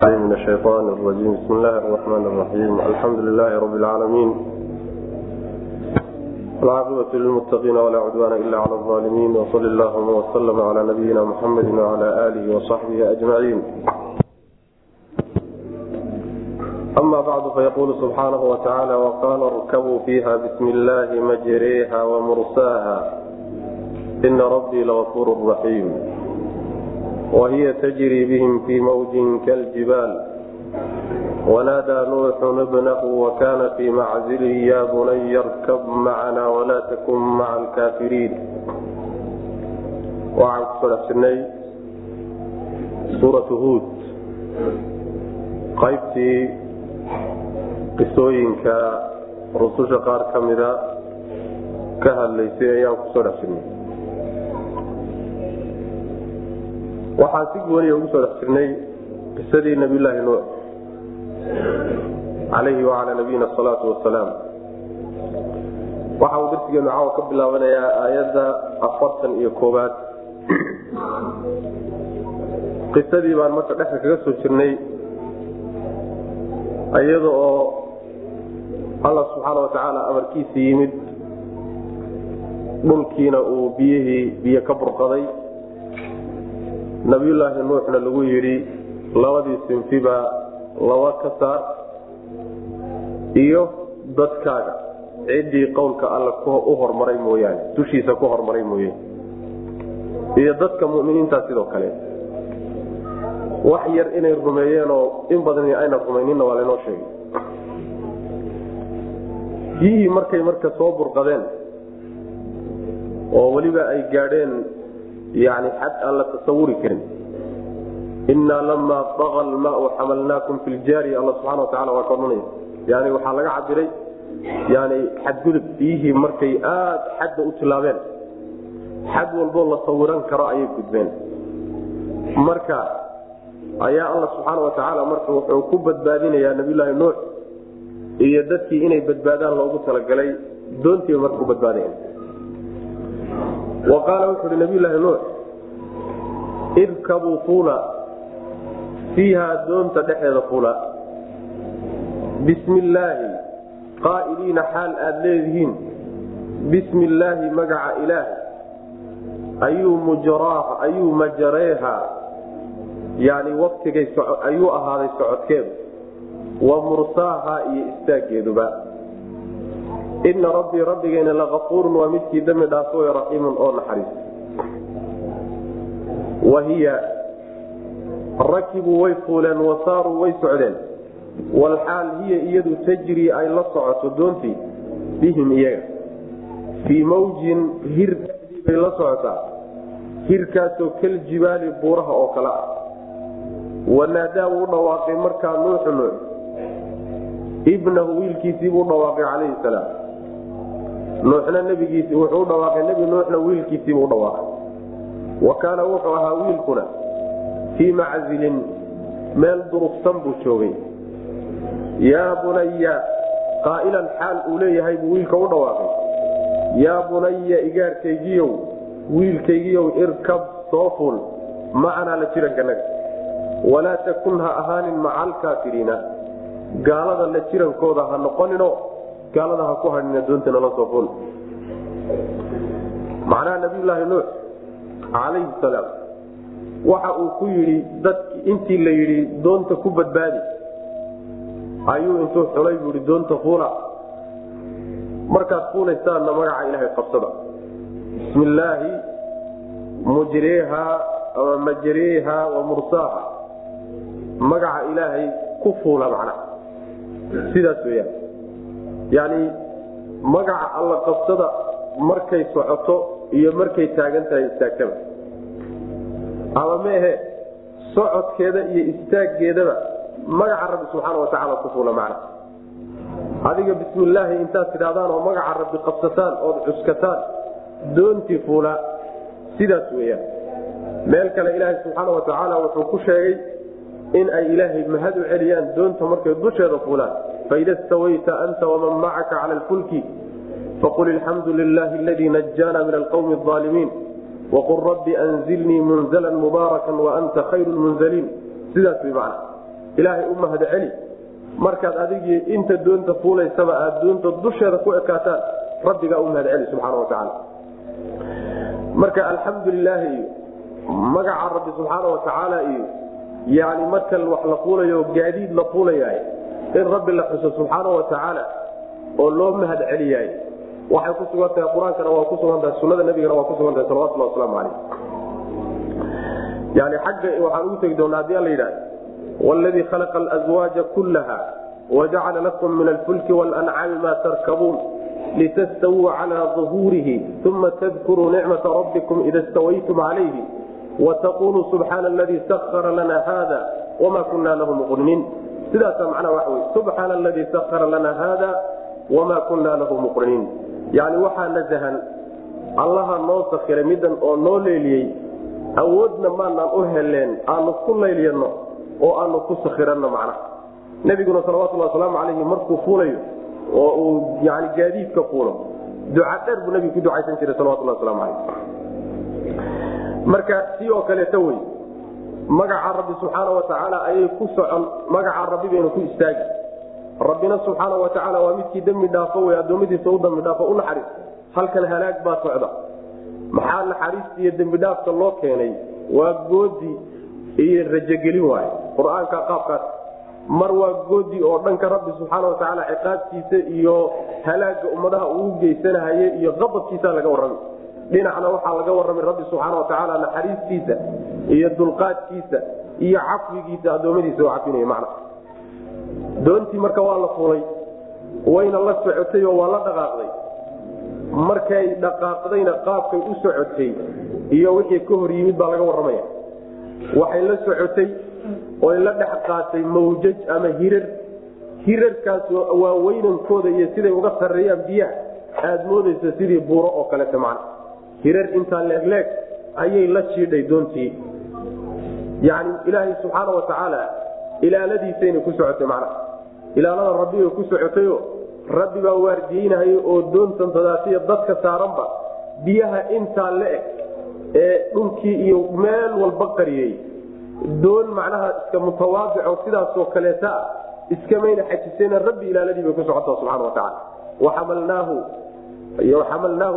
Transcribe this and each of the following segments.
من الشيطان الرجيم بسم الله الرحمن الرحيم الحمد لله رب العالمين العاقبة للمتقين ولا عدوان إلا على الظالمين وصل اللهم وسلم على نبينا محمد وعلى آله وصحبه أجمعين أما بعد فيقول سبحانه وتعالى وقال اركبوا فيها بسم الله مجريها ومرساها إن ربي لغفور رحيم وهي تجري بهم في موج كالجبال ونادى نوح ابنه وكان في معزله يا بني اركب معنا ولا تكن مع الكافرين waxaan kusoo dhex jirnay suuratu huud qaybtii qisooyinka rususha qaar ka mida ka hadlaysay ayaan kusoo dhex jirnay waxaan si gooniya ugu soo dhex jirnay qisadii nabiyulaahi nuux calayhi wacalaa nabiyina asalaatu wasalaam waxa uu darsigeenu caawa ka bilaabanayaa aayadda afartan iyo koobaad qisadii baan marka dhexda kaga soo jirnay iyada oo allah subxaana watacaala amarkiisii yimid dhulkiina uu biyihii biyo ka burqaday nabiyulaahi nuuxna lagu yidhi labadii sinfiba laba ka saar iyo dadkaaga ciddii qowlka alla u hormaray mooyaane dushiisa ku hormaray mooye iyo dadka muminiintaa sidoo kale wax yar inay rumeeyeenoo in badan ayna rumayninna waa laynoo sheegay biyihii markay marka soo burqadeen oo weliba ay gaadheen yani xad aan la tasawuri karin innaa lamaa daqa almaau xamalnaakum fi ljaariya alla subxana watacala waa ka odhanaya yani waxaa laga cabiray yani xadgudub biyihii markay aada xadda u tilaabeen xad walboo la sawiran karo ayay gudbeen marka ayaa alla subxaana watacaala marka wuxuu ku badbaadinayaa nabiyulaahi nuux iyo dadkii inay badbaadaan loogu talagalay doontiiba marka ku badbaadayan wa qaala wuxu uhi nabiyulaahi nuux irkabuu fuula fiihaa doonta dhexeeda fuula bismi illaahi qaa'iliina xaal aad leedihiin bismi illaahi magaca ilaahi ayuu mujraaha ayuu majareeha yani waktigay ayuu ahaaday socodkeedu wa mursaaha iyo istaaggeeduba ina rabbii rabbigeena lakafuurun waa midkii dambi dhaafo raxiimun oo naxariis wahiya rakibuu way fuuleen wasaaruu way socdeen walxaal hiya iyadu tajrii ay la socoto doontii bihim iyaga fii mawjin hir bay la socotaa hirkaasoo kaljibaali buuraha oo kale ah wanaadaa wuu dhawaaqay markaa nuuxu nuux ibnahu wiilkiisii buu dhawaaqay calayhi salaam nuuxna nebigiisi wuxuu dhawaaqay nebi nuuxna wiilkiisiibuu dhawaaqay wa kaana wuxuu ahaa wiilkuna fii maczilin meel durugsan buu joogay yaa bunaya qaa'ilan xaal uu leeyahay buu wiilka u dhawaaqay yaa bunaya igaarkaygiyow wiilkaygiyow irkab soo fuul macanaa la jirankanaga walaa takun ha ahaanin maca alkaafiriina gaalada la jirankooda ha noqonino gaalada ha ku hadhina doontana la soo fuul macnaha nabiyulaahi nuux calayhi salaam waxa uu ku yidhi dadki intii la yidhi doonta ku badbaadi ayuu intuu xulay buu yidhi doonta fuula markaad fuulaysaanna magaca ilaahay qabsada bismi illaahi mujreeha ama majreeha wa mursaaha magaca ilaahay ku fuula macnaha sidaas weyaan yani magaca alla qabsada markay socoto iyo markay taagan tahay istaagtaba ama meehe socodkeeda iyo istaaggeedaba magaca rabbi subxaana watacaala ku fuula macna adiga bismillaahi intaad tidhahdaan oo magaca rabbi qabsataan ood cuskataan doontii fuula sidaas weyaan meel kale ilaahay subxaana watacaala wuxuu ku sheegay in ay ilaahay mahad u celiyaan doonta markay dusheeda fuulaan faida stawayta anta waman macaka cala lfulki faqul ilxamdu lilahi aladii najaana min alqwmi aalimiin waqul rabbi anzilnii munzla mubaarakan waanta khayru lmunzaliin sidaas way macna ilaahay u mahad celi markaad adigii inta doonta fuulaysaba aad doonta dusheeda ku ekaataan rabbigaa u mahad celi subxaana wa tacaala marka alxamdu lilaahi iyo magaca rabbi subxaana wa tacaala iyo yani marka wax la fuulayo gaadiid la fuulayahay in rabbi la xuso subxaana wa tacaala oo loo mahad celiyahay waxay ku sugan tahay qur-aankana waa ku sugan tahay sunada nabigana waa ku sugan tahay salawatullah wasalaamu calayh yani xagga waxaan ugu tegi doonaa hadii alla yidhahda wladii khalaqa alazwaaja kullaha wajacala lakum min alfulki walancaami ma tarkabuun litastawuu cala uhuurihi uma tadkuruu nicmata rabbikum ida stawaytum calayhi wataquluu subxaana aladii sakara lana hada wama kuna lahu muqriniin sidaasa macnaha waxa wey subxaana aladii sakara lana hada wama kuna lahu muqriniin yani waxaa nasahan allaha noo sakiray midan oo noo leeliyey awoodna maanaan u heleen aanu ku laylyanno oo aanu ku sakiranno macnaha nebiguna salawatulhi wasalaamu calayhi markuu fuulayo oo uu yani gaadiidka fuulo duca dheer buu nebigu ku ducaysan jiray salawatulhi waslamu calayh marka si oo kaleeto wey magaca rabbi subxaana wa tacaala ayay ku socon magaca rabbi baynu ku istaagi rabbina subxaana wa tacaala waa midkii dembi dhaafo wey addoommadiisa u dambi dhaafo u naxariis halkan halaag baa socda maxaa naxariista iyo dembidhaafka loo keenay waa goodi iyo rajogelin waay qur-aanka qaabkaas mar waa goodi oo dhanka rabbi subxaana wa tacaala ciqaabtiisa iyo halaaga ummadaha uu geysanahaye iyo qadabkiisa laga warramay dhinacna waxaa laga warramay rabbi subxaana wa tacaala naxariistiisa iyo dulqaadkiisa iyo cafwigiisa addoommadiisa oo cafinaya macna doontii marka waa la fulay wayna la socotay oo waa la dhaqaaqday markay dhaqaaqdayna qaabkay u socotay iyo wixii ka hor yimid baa laga warramaya waxay la socotay oy la dhex qaatay mawjaj ama hirar hirarkaas waa weynankooda iyo siday uga sarreeyaan biyaha aad moodaysa sidii buuro oo kaleta macna hirar intaa leegleeg ayay la jiidhay doontii yani ilaahay subxaana wa tacaala ilaaladiisayna ku socotay macnaha ilaalada rabbibay ku socotayo rabbi baa waardiyeynahaya oo doontan dadaatiya dadka saaranba biyaha intaa la eg ee dhulkii iyo meel walba qariyey doon macnaha iska mutawaadico sidaasoo kaleeta ah iskamayna xajisena rabbi ilaaladii bay ku socota subxana watacaala waxamalnaahu xamalnaahu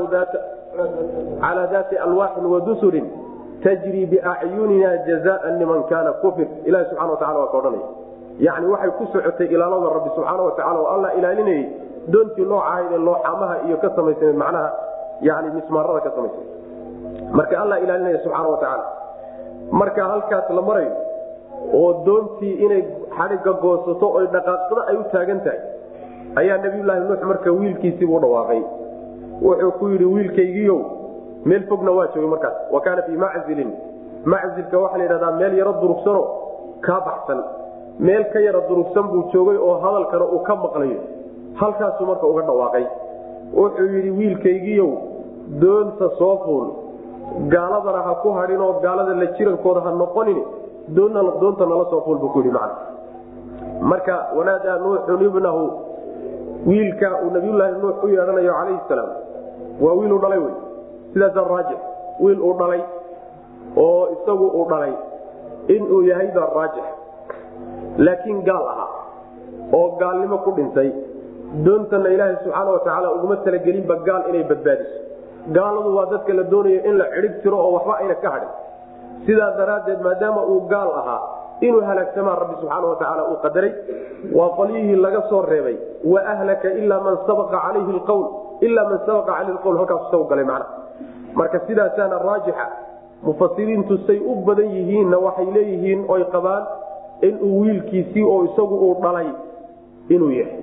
calaa daati alwaaxin wadusurin tajri biacyunina jazaan liman kaana kufir ilahi subxana watacala waa ka odhanaya yani waxay ku socotay ilaalada rabbi subxaana watacala oo alla ilaalinayay doontii nooca ahayd ee looxamaha iyo ka samaysanayd macnaha yani mismaarada ka samaysanayd marka alla ilaalinaya subxaana watacaala marka halkaas la marayo oo doontii inay xadhigga goosato oy dhaqaaqsada ay u taagan tahay ayaa nabiyulaahi nuux marka wiilkiisiibuu dhawaaqay wuxuu ku yidhi wiilkaygiiow meel fogna waa joogay markaas wa kaana fii maczilin maczilka waxaa la yidhahdaa meel yaro durugsano kaa baxsan meel ka yara durugsan buu joogay oo hadalkana uu ka maqlayo halkaasuu marka uga dhawaaqay wuxuu yidhi wiilkaygiiow doonta soo fuul gaaladana ha ku hadhin oo gaalada la jirankooda ha noqonin doonta nala soo fuul buu ku yidhi macna marka wanaadaa nuuxun ibnahu wiilka uu nabiyulaahi nuux u yeedhanayo calayhi salaam waa wiil uu dhalay wey sidaasaa raajix wiil uu dhalay oo isagu uu dhalay inuu yahay baa raajix laakiin gaal ahaa oo gaalnimo ku dhintay doontana ilaahay subxaana watacaala uguma talagelinba gaal inay badbaadiso gaaladu waa dadka la doonayo in la cidhib tiro oo waxba ayna ka hadhin sidaa daraaddeed maadaama uu gaal ahaa inuu halaagsamaa rabbi subxaana watacaala uu qadaray waa qolyihii laga soo reebay wa ahlaka ilaa man sabaqa calayhi lqowl ilaa man sabaqa calayhi lqowl halkaasu saw galay macna marka sidaasaana raajixa mufasiriintu say u badan yihiinna waxay leeyihiin oy qabaan inuu wiilkiisii oo isagu uu dhalay inuu yahay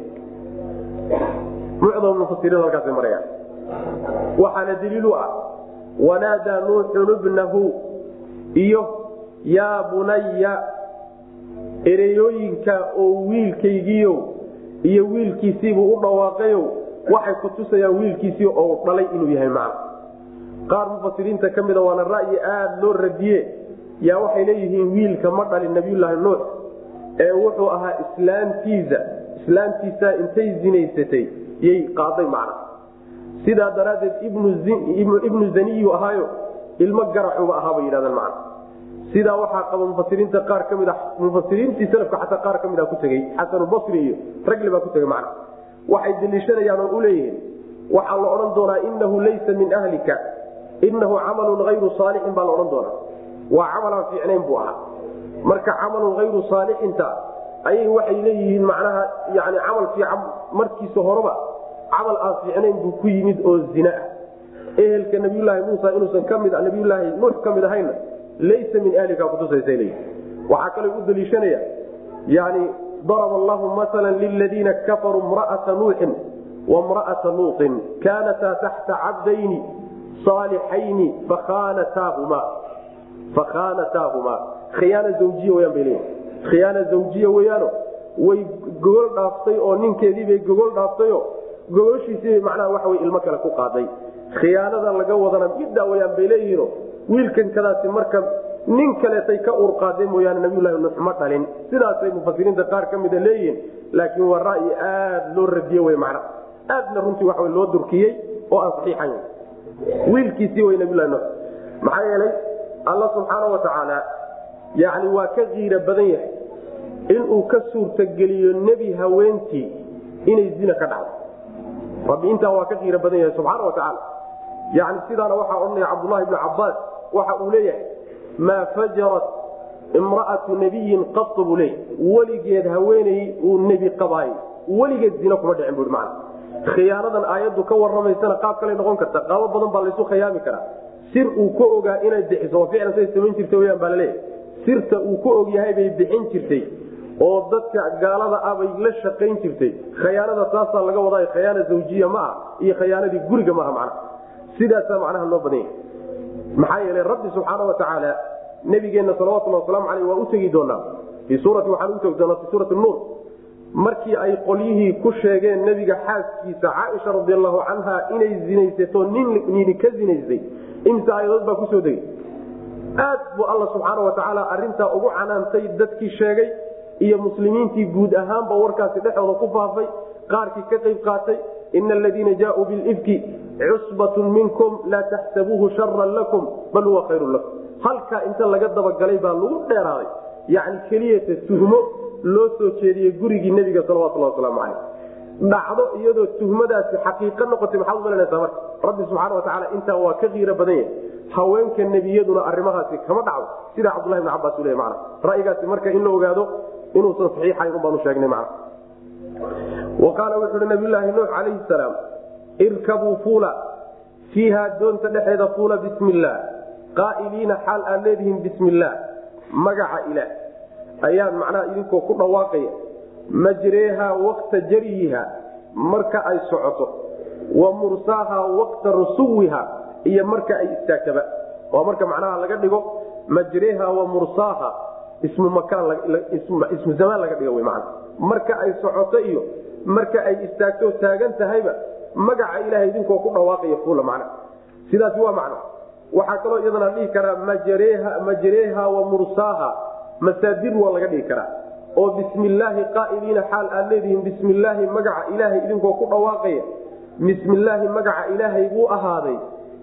mucdam mufasiriin halkaasay marayaan waxaana daliil u ah wanaadaa nuuxun ibnahu iyo yaa bunaya ereyooyinka oo wiilkaygiio iyo wiilkiisiibuu u dhawaaqayo waxay kutusayaan wiilkiisii oo dhalay inuu yahay macna qaar mufasiriinta ka mida waana ra'yi aada loo radiye yaa waxay leeyihiin wiilka ma dhalin nabiyulaahi nuux ee wuxuu ahaa islaamtiisa islaamtiisa intay zinaysatay yay qaaday macna sidaa daraaddeed ibnu zaniyu ahaayo ilmo garacuba ahaa bay yidhahdaan macna sidaa waxaa qaba mufasiriinta qaar ka mid a mufasiriintii salafka xataa qaar ka mid a ku tegey xasanubasri iyo ragli baa ku tegey macna waxay daliishanayaan oo uleeyihiin waxaa la odhan doonaa inahu laysa min ahlika inahu camalun hayru saalixin baa la odhan doonaa waa camalaan fiicnayn buu ahaa marka camalun hayru saalixinta ayay waxay leeyihiin macnaha yani camal fiican markiisa horeba camal aan fiicnayn buu ku yimid oo zina ah ehelka nabiyulaahi muusa inuusan kamid nabiyulaahi nuux ka mid ahayna laysa min ahlika kutusaysa leeyihi waxaa kaloo u daliishanaya yani daraba allahu maala liladiina kafaruu mra'ata nuuxin wamra'ata luuطin kaanataa taxta cabdayni saalixayni fakhaanataahumaa fakhaanataahumaa khiyaana zawjiya weyaan bay leeyihi khiyaana zawjiya weyaano way gogol dhaaftay oo ninkeediibay gogol dhaaftayo gogoshiisiibay macnaha waxa wey ilmo kale ku qaaday khiyaanada laga wadana middaa wayaan bay leeyihiino wiilkan kadaasi marka nin kaleetay ka urqaadeen mooyaane nabiyulahi nuux ma dhalin sidaasay mufasiriinta qaar ka mida leeyihiin laakiin waa ra'yi aad loo radiye wey macna aadna runtii waxa loo durkiyey oo aan saxiixan wiilkiisii wey nabiyulahi nuux maxaa yeelay alla subxaana wa tacaala yani waa ka kiira badan yahay inuu ka suurtageliyo nebi haweentii inay zina ka dhacdo rabbi intaa waa ka kiira badan yahay subxaana wa tacaala yani sidaana waxaa odhanaya cabdulahi bnu cabaas waxa uu leeyahay maa fajarat imra'atu nabiyin qatu buu leeyahy weligeed haweeney uu nebi qabaayo weligeed zina kuma dhicin bui man khiyaanadan aayaddu ka waramaysana qaab kaley noqon karta qaabo badan baa laysu khiyaami karaa sir uu ka ogaa inay bixiso oo ficlan say samayn jirta weyaan baa laleeyahay sirta uu ka og yahay bay bixin jirtay oo dadka gaalada ah bay la shaqayn jirtay khayaanada taasaa laga wadaa khayaana zawjiya ma ah iyo khayaanadii guriga maaha macnaha sidaasaa macnaha loo badan yahay maxaa yeelay rabbi subxaana wa tacaala nabigeenna salawatulli wasalaamu aleyh waa u tegi doonaa fii suurati waxaan utegi doonaa fii suurati nuur markii ay qolyihii ku sheegeen nebiga xaaskiisa caaisha radi allahu canha inay zinaysato nini ka zinaysay imse ayadood baa kusoo degay aad buu alla subxaana wa tacaala arintaa ugu canaantay dadkii sheegay iyo muslimiintii guud ahaanba warkaasi dhexooda ku faafay qaarkii ka qayb qaatay ina aladiina jaauu bilifki cusbatun minkum laa taxsabuuhu sharan lakum bal huwa khayrun lakum halkaa inta laga dabagalay baa lagu dheeraaday yani keliyata tuhmo loo soo jeediyey gurigii nebiga salawatulhi wasalaamu caleyh dhacdo iyadoo tuhmadaasi xaqiiqo noqotay maxaad umalanaysaa marka rabbi subxaana wa tacaala intaa waa ka qiiro badan yahay haweenka nebiyaduna arrimahaasi kama dhacdo sida cabdulahi bn cabaas u le mana ra'yigaasi marka in la ogaado inuusan saxiixayn un baanu sheegnay mana wa qaala wuxu uhi nabiyulaahi nuux calayhi salaam irkabuu fuula fiiha doonta dhexeeda fuula bismi illaah qaa'iliina xaal aad leedihiin bismi illaah magaca ilaah ayaan macnaha idinkoo ku dhawaaqaya majreeha waqta jariyiha marka ay socoto wa mursaaha waqta rusuwiha iyo marka ay istaagtaba waa marka macnaha laga dhigo majreeha wa mursaaha ismu maismu zamaan laga dhigo w man marka ay socoto iyo marka ay istaagto taagan tahayba magaca ilahay idinkoo ku dhawaaqaya fuula macna sidaasi waa macno waxaa kaloo iyadana dhihi karaa majreeha wa mursaaha masaadir waa laga dhigi karaa oo bismi illaahi qaa'iliina xaal aad leedihiin bismi illaahi magaca ilaahay idinkoo ku dhawaaqaya bismi illaahi magaca ilaahay buu ahaaday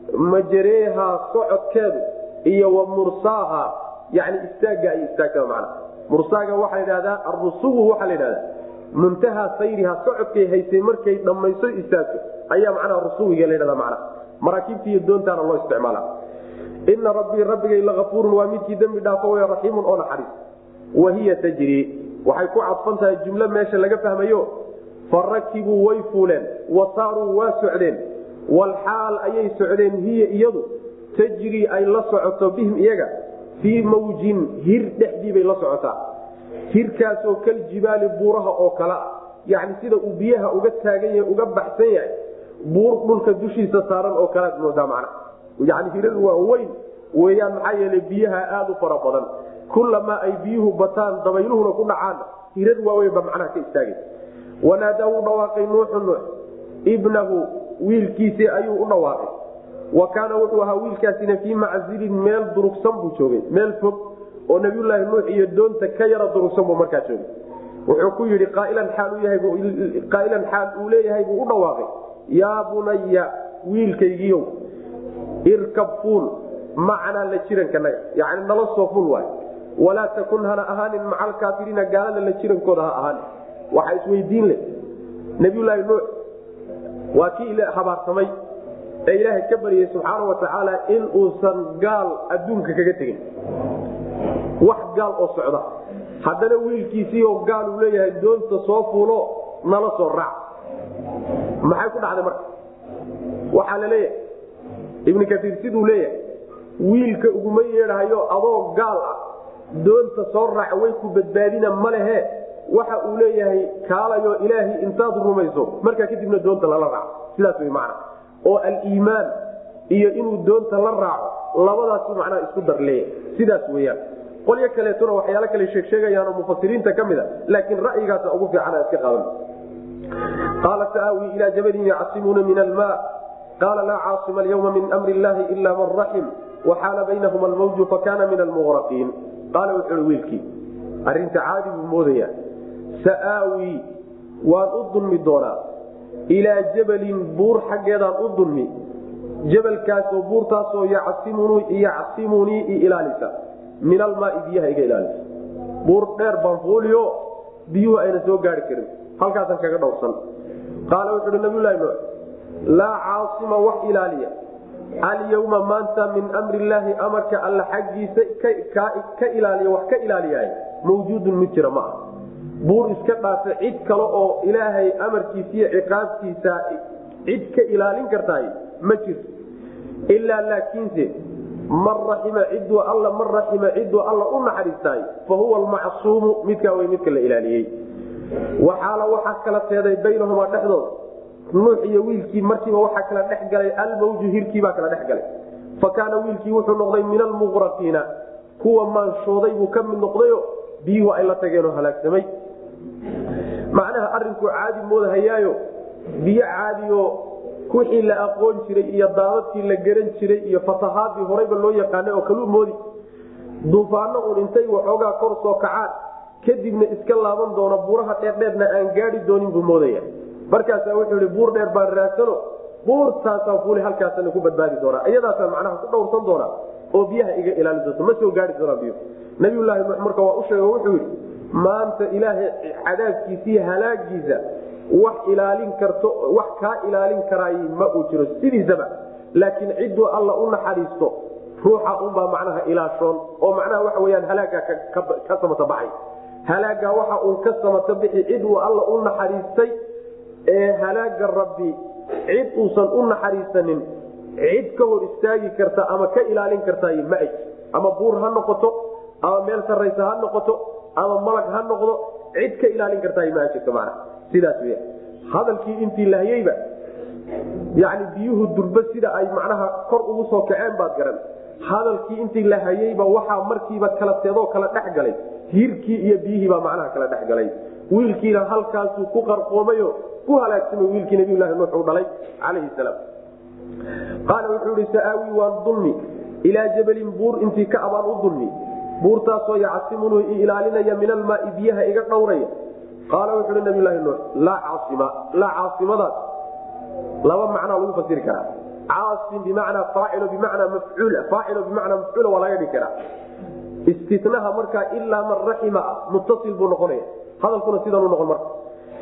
majreeha socodkeedu iyo wa mursaaha yani istaaga ay istaagtaa man mursaaga waxaa la dhahdaa arusuwu waxaa la dhahdaa muntaha sayriha socodkay haysay markay dhammayso istaagto ayaa macnaha rusuwiga la dhahda mana maraakiibta iyo doontaana loo isticmaala ina rabbii rabbigay laafuurun waa midkii dembi dhaafo w raxiimun oo naxariis wahiya tajri waxay ku cadfan tahay jumlo meesha laga fahmayo farakibuu way fuuleen wa saaruu waa socdeen walxaal ayay socdeen hiya iyadu tajrii ay la socoto bihim iyaga fii mawjin hir dhexdiibay la socotaa hirkaasoo kaljibaali buuraha oo kale ah yani sida uu biyaha uga taagan yahay uga baxsan yahay buur dhulka dushiisa saaran oo kalead moodaa macna yani hiradu waa weyn weyaan maxaa yeelay biyaha aada u fara badan kulamaa ay biyuhu bataan dabayluhuna ku dhacaan hirad waaweynba macnaha ka istaagay wanaadaa u dhawaaqay nuuxu nuux ibnahu wiilkiisii ayuu u dhawaaqay wa kaana wuxuu ahaa wiilkaasina fii maczilin meel durugsan buu joogay meel fog oo nabiyulaahi nuux iyo doonta ka yara durugsan buu markaa joogay wuxuu ku yidhi qaailan xaal uu leeyahay buu u dhawaaqay yaa bunaya wiilkaygiiow irkab fuul macanaa la jirankanaga yani nala soo ful waay walaa takun hana ahaanin maca alkaafiriina gaalada la jirankooda ha ahaanin waxaa isweydiin leh nabiyulaahi nuux waa kii habaarsamay ee ilaahay ka baryay subxaana wa tacaala in uusan gaal adduunka kaga tegin wax gaal oo socda haddana wiilkiisii oo gaal uu leeyahay doonta soo fuulo nala soo raac maxay ku dhacday marka waxaa la leeyahay ibnu kaiir siduu leeyahay wiilka uguma yeedhahayo adoo gaal ah doonta soo raaca way ku badbaadina ma lehe waxa uu leeyahay kaalayo ilaahay intaad rumayso markaa kadibna doonta lala raaco sidaas way macna oo aliimaan iyo inuu doonta la raaco labadaas macnaha isku dar leeyahay sidaas weeyaan qolyo kaleetuna waxyaalo kale sheegsheegayaan oo mufasiriinta ka mid a laakiin ra'yigaasa ugu fiicana iska qaadan qaala saaawii ilaa jabalin yacsimuuna min alma qaala laa caasima alyawma min amri illahi ila man raxim waxaala baynahuma almawju fakana min almuqraqiin qaala wuxuui wiilkii arrinta caadi buu moodayaa sa'aawii waan u dulmi doonaa ilaa jabalin buur xaggeedaan u dulmi jabalkaasoo buurtaasoo yacsimunii i ilaalisa min almaai biyaha iga ilaalisa buur dheer baan fuuliyo biyuhu ayna soo gaari karin halkaasaan kaga dhowrsan qaala wuxu uhi nabiylahi nuux laa caasima wax ilaaliya alyawma maanta min amri illaahi amarka alla xaggiisa ka ilaaliya wax ka ilaaliyaay mawjuudun mid jira ma ah buur iska dhaafa cid kale oo ilaahay amarkiisiiyo ciqaabtiisa cid ka ilaalin kartaay ma jirto ilaa laakiinse man raxima ciduu alla man raxima ciduu alla u naxariistaay fa huwa almacsuumu midkaa wey midka la ilaaliyey waxaala waxaa kala teeday baynahumaa dhexdooda nuux iyo wiilkii markiiba waxaa kala dhex galay almawju hirkiibaa kala dhex galay fa kaana wiilkii wuxuu noqday min almuqraqiina kuwa maanshooday buu ka mid noqdayo biyuhu ay la tageenoo halaagsamay macnaha arinku caadi moodahayaayo biyo caadiyo wixii la aqoon jiray iyo daadadkii la garan jiray iyo fatahaadii horeyba loo yaqaanay oo kaluu moodi duufaano un intay waxoogaa kor soo kacaan kadibna iska laaban doono buuraha dheerdheerna aan gaadi doonin buu moodaya markaasaa wuxuu i buur dheer baan raadsano buurtaasaan fuuli halkaasana ku badbaadi doonaa iyadaasaan macnaha ku dhowrsan doonaa oo biyaha iga ilaalin doonto ma soo gaari doonaa biyo nabiyulaahi nuux marka waa u sheeg wuxuu yidhi maanta ilaahay cadaabkiisiiyo halaagiisa wax ilaalin karto wax kaa ilaalin karaay ma uu jiro sidiisaba laakiin cidduu alla u naxariisto ruuxa unbaa macnaha ilaashoon oo macnaha waxa weyaan halaagaa ka samata baxay halaagaa waxa uun ka samata bixi cid uu alla u naxariistay ee halaaga rabbi cid uusan u naxariisanin cid ka hor istaagi karta ama ka ilaalin kartaay ma ay ama buur ha noqoto ama meel saraysa ha noqoto ama malag ha noqdo cid ka ilaalin kartaay ma jirto mana sidaas w hadalkii intii lahyeyba yani biyuhu durba sida ay macnaha kor ugu soo kaceen baad garan hadalkii intii la hayeyba waxaa markiiba kala teedoo kala dhex galay hirkii iyo biyihiibaa macnaha kala dhex galay wiilkiina halkaasuu ku qarqoomayo ku halaagsamay wiilkii nabiylahi nuux uu dhalay calayhi salaam qaala wuxuu ihi sa'aawi waan dulmi ilaa jabalin buur intii ka abaan u dulmi buurtaasoo yacsimunuu i ilaalinaya min almaai biyaha iga dhowraya qaala wuxu uhi nabiylahi nuux laa caaima laa caasimadaas laba macnaa lagu fasiri karaa caasim bimacnaa faacilo bimacnaa mafcuul faacilo bimacnaa mafcuula waa laga dhigi karaa istinaha markaa ilaa man raxima ah muttasil buu noqonaya hadalkuna sidanuu noqon marka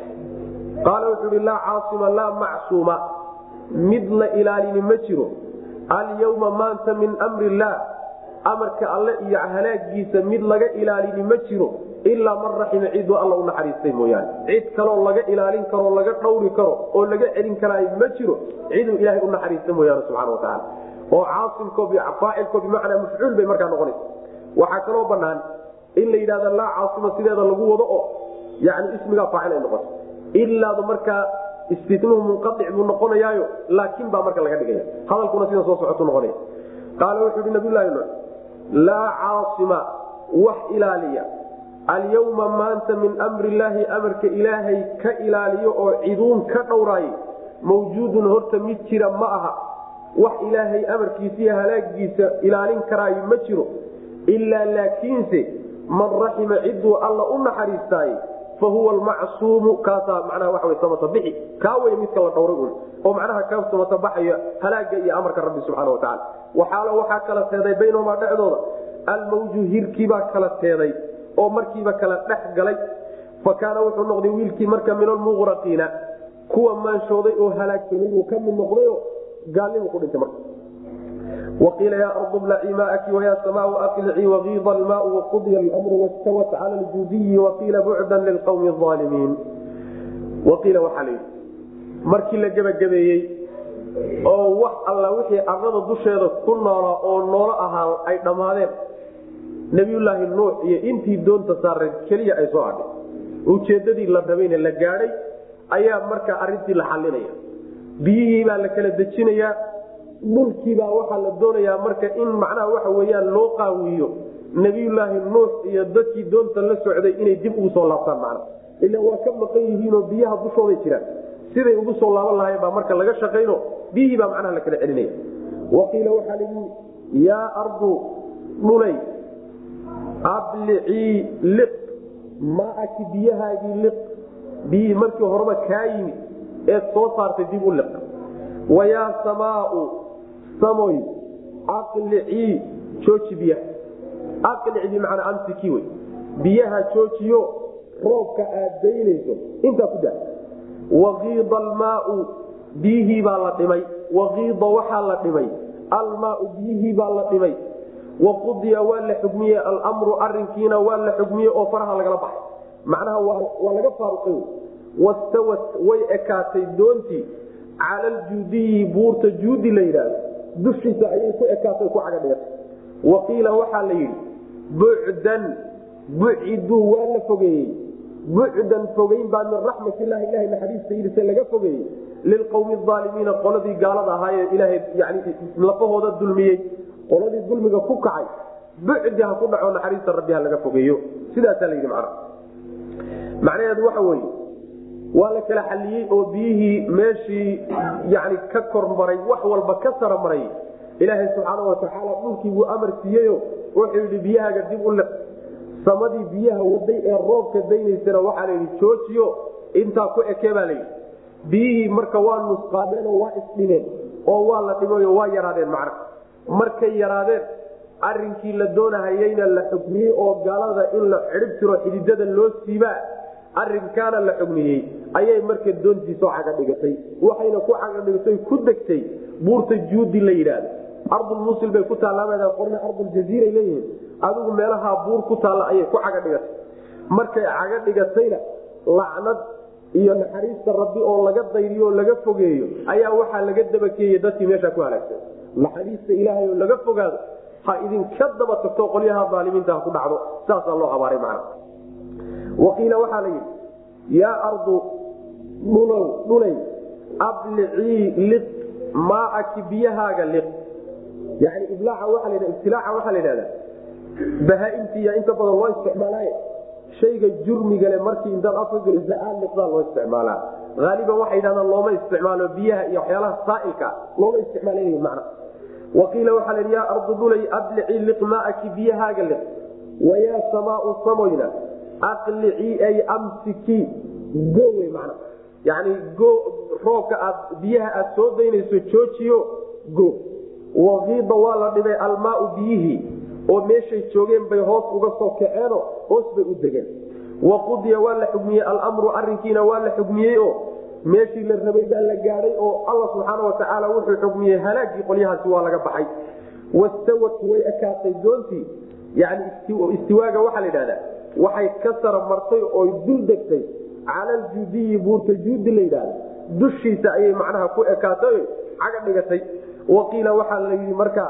qaala wuxuu ihi laa caasima laa macsuuma mid la ilaalini ma jiro alyawma maanta min mri illaah amarka alle iyo halaagiisa mid laga ilaalini ma jiro ilaa man raxima ciduu alla u naxariistay mooyaane cid kaloo laga ilaalin karoo laga dhawri karo oo laga celin karaayo ma jiro ciduu ilaahay u naxariista mooyaane subxana watacaala oo caasimko faacilko bimacnaa mafcuul bay markaa noqonaysa waxaa kaloo banaan in la yidhahda laa caasima sideeda lagu wado oo yani ismigaa faacil ay noqoto ilaadu markaa istinuhu munqaic buu noqonayaayo laakin baa marka laga dhigaya hadalkuna sida soo socotu noqonaya qaala wuxuu hi nabiylahi nuux laa caasima wax ilaaliya alyawma maanta min mri illaahi amarka ilaahay ka ilaaliyo oo ciduun ka dhowraayay mawjuudun horta mid jira ma aha wax ilaahay amarkiisiiyo halaagiisa ilaalin karaayo ma jiro ilaa laakiinse man raxima ciduu alla u naxariistaay fa huwa almacsuumu kaasaa macnaha waxa wey samata bixi kaa wey midka la dhowray un oo macnaha ka samata baxaya halaaga iyo amarka rabbi subxaana wa tacala waxaalo waxaa kala teeday baynahumaa dhexdooda almawju hirkiibaa kala teeday oo markiiba kala dhex galay fa kaana wuxuu noqday wiilkii marka min almuqraqiina kuwa maanshooday oo halaagsamay uu ka mid noqdayo gaalnimu ku dhintay marka waqiila yaa ardu blacii maaki wayaa samaau aqlicii wagiida almaau waqudya almru wastawat cala ljuudiyi waqiila bucdan lilqawmi aalimiin waqiila waxaa la yidhi markii la gebagabeeyey oo wax alla wixii arlada dusheeda ku noolaa oo noolo ahaa ay dhammaadeen nabiyulaahi nuux iyo intii doonta saareen keliya ay soo adhay ujeedadii la rabayna la gaadhay ayaa marka arintii la xalinaya biyihii baa la kala dejinayaa dhulkiibaa waxaa la doonayaa marka in macnaha waxa weyaan loo qaawiyo nabiyulaahi nuux iyo dadkii doonta la socday inay dib ugu soo laabtaan macna ila waa ka maqan yihiinoo biyaha dushooday jiraan siday ugu soo laaban lahayn baa marka laga shaqayno biyihii baa macnaha la kala celinaya waqiila waxaa layi yaa ardu dhulay ablicii liq maaki biyahaagii liq biyihii markii horeba kaa yimid eed soo saartay dib u liq wayaa samaau samoy aqlicii jooji biyaha aqlic bimacnaa amsiki wey biyaha joojiyo roobka aad daynayso intaa ku daa waqiida almaau biyihii baa la dhimay waqiida waxaa la dhimay almaau biyihii baa la dhimay waqudiya waa la xugmiyey almru arinkiina waa la xugmiyey oo faraha lagala baxay macnaha waa laga faaruqay wastawat way ekaatay doontii cala aljuudiyi buurta juudi la yidhaahdo dushiisa ayay ku ekaatay ku caga dhigatay waqiila waxaa la yidhi bucdan buciduu waa la fogeeyey bucdan fogeyn baa min raxmatilahi ilaha naxariistaydisa laga fogeeyey lilqowmi aalimiina qoladii gaalada ahaayee ilaahay yani lafahooda dulmiyey qoladii dulmiga ku kacay bucdi ha ku dhaco naxariista rabbi ha laga fogeeyo sidaasaa layidhi macna macnaheedu waxa weye waa la kala xaliyey oo biyihii meeshii yani ka kormaray wax walba ka saramaray ilaahay subxaana watacaala dhulkii buu amar siiyeyo wuxuu yidhi biyahaaga dib u liq samadii biyaha waday ee roobka daynaysana waxaa layidhi joojiyo intaa ku ekee baa layidhi biyihii marka waa nusqaadeenoo waa isdhimeen oo waa la dhimayo waa yaraadeen macna markay yaraadeen arinkii la doonahayeyna la xugmiyey oo gaalada in la cidhib tiro xididada loo siibaa arinkaana la xugmiyey ayay marka doontii soo caga dhigatay waxayna ku caga dhigatay ku degtay buurta juudi la yidhaahdo ardulmusil bay ku taallaa qorna arduljaziiray leeyihiin adigu meelahaa buur ku taalla ayay ku caga dhigatay markay caga dhigatayna lacnad iyo naxariista rabbi oo laga dayriyo oo laga fogeeyo ayaa waxaa laga dabakeeyey dadkii meesha ku halaagsan naxariista ilaahay oo laga fogaado ha idinka daba tagto qolyaha aalimiinta ha ku dhacdo saasaa loo habaaray macna waqiila waxaa la yidhi yaa ardu dhulow dhulay ablicii liq maaaki biyahaaga liq yani iblaaca waa la ibtilaaca waxaa la yidhahdaa bahaaimtiiya inta badan loo isticmaalaaye shayga jurmigale markii intaad afka gelisa aad liqdaa loo isticmaalaa aaliban waxay yidhahdaan looma isticmaalo biyaha iyo waxyaalaha saailka looma isticmaal macna waqiila waxaa la yidhi yaa ardu dhulay ablicii liq maaaki biyahaaga liq wayaa samaau samoyna aqlicii ay amsiki gowe man yani roobka aad biyaha aad soo daynayso joojiyo go waqiida waa la dhibay almaau biyihii oo meeshay joogeen bay hoos uga soo kaceeno hoos bay u degeen waqudiya waa la xugmiyey almru arinkiina waa la xugmiyey oo meeshii la rabay baa la gaadhay oo alla subxaana watacaala wuxuu xugmiyey halaagii qolyahaasi waa laga baxay wastawat way ekaatay doontii yani istiwaaga waxaa la yidhahdaa waxay ka sara martay oy dul degtay cala aljuudiyi buurta juudi la yidhahda dushiisa ayay macnaha ku ekaatay caga dhigatay waqiila waxaa la yidhi marka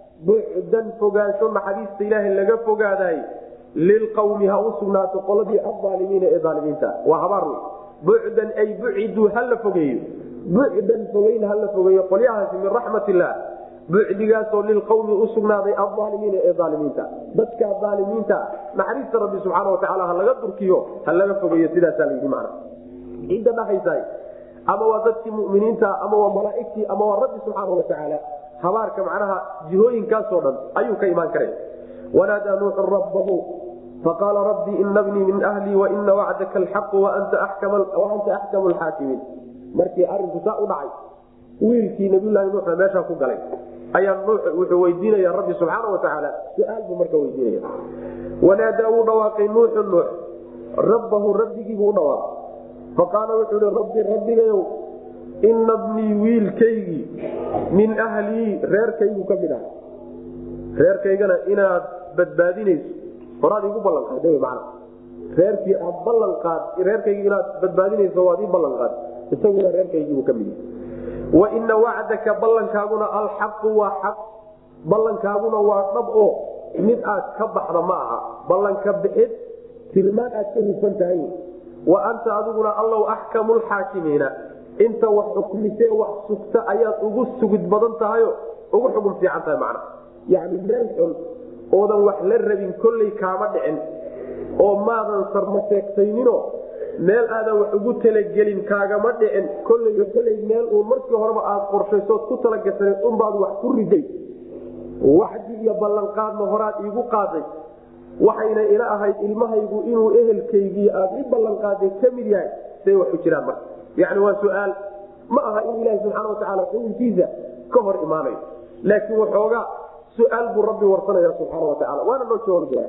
bucdan fogaansho naxariista ilaahay laga fogaadaay lilqawmi ha u sugnaato qoladii aaalimiina ee aalimiinta waa habaar wey bucdan ay buciduu ha la fogeeyo bucdan fogeyn ha la fogeeyo qolyahaasi min raxmat illah bucdigaasoo lilqawmi usugnaaday aalimiina ee aalimiinta dadka aalimiinta naxariista rabbi subxaana watacaala ha laga durkiyo ha laga fogeeyo sidaasaa layidhi mana cidda dhahaysa ama waa dadkii muminiinta ama waa malaaigtii ama waa rabbi subxaana watacaala habaarka macnaha jihooyinkaasoo dhan ayuu ka imaan kara wanaadaa nuuxu rabbahu faqaala rabbii ina bnii min ahlii waina wacdaka alxaqu waanta axkamu lxaakimiin markii arinku saa u dhacay wiilkii nabiylahi nuuxna meeshaa ku galay ayaa nuux wuxuu weydiinaya rabbi subxaana watacaala su-aal buu marka weydiinaya wanaadaa wuu dhawaaqay nuuxu nuux rabbahu rabbigiibuu u dhawaaqay faqaala wuxuu hi rabbi rabbigayow ina bnii wiilkaygii min ahlii reerkaygu ka mid ah reerkaygana inaad badbaadinayso horaad igu ballanqaad man reerkii aad ballanqaad reerkaygi inaad badbaadinayso waad ii ballanqaad isaguna reerkaygiibuu ka mid yahay waina wacdaka ballankaaguna alxaqu waa xaq ballankaaguna waa dhab oo mid aad ka baxda ma aha ballanka bixid tilmaan aad ka hufan tahay wa anta adiguna allow axkamu lxaakimiina inta wax xukmise wax sugta ayaad ugu sugid badan tahayo ugu xukun fiican tahay macna yani meel xun oodan wax la rabin kolley kaama dhicin oo maadan sarma sheegtayninoo meel aadan wax ugu talagelin kaagama dhicin kolley kolley meel uu markii horeba aad qorshaysood ku talagasanayd unbaad wax ku riday waxdi iyo ballanqaadna horaad iigu qaaday waxayna ila ahayd ilmahaygu inuu ehelkaygii aad i ballanqaaday ka mid yahay say wax u jiraan marka yani waa su-aal ma aha in ilaahi subxaana watacaala xukunkiisa ka hor imaanayo laakiin waxoogaa su-aal buu rabbi warsanaya subxaana watacaala waana noo jawaabi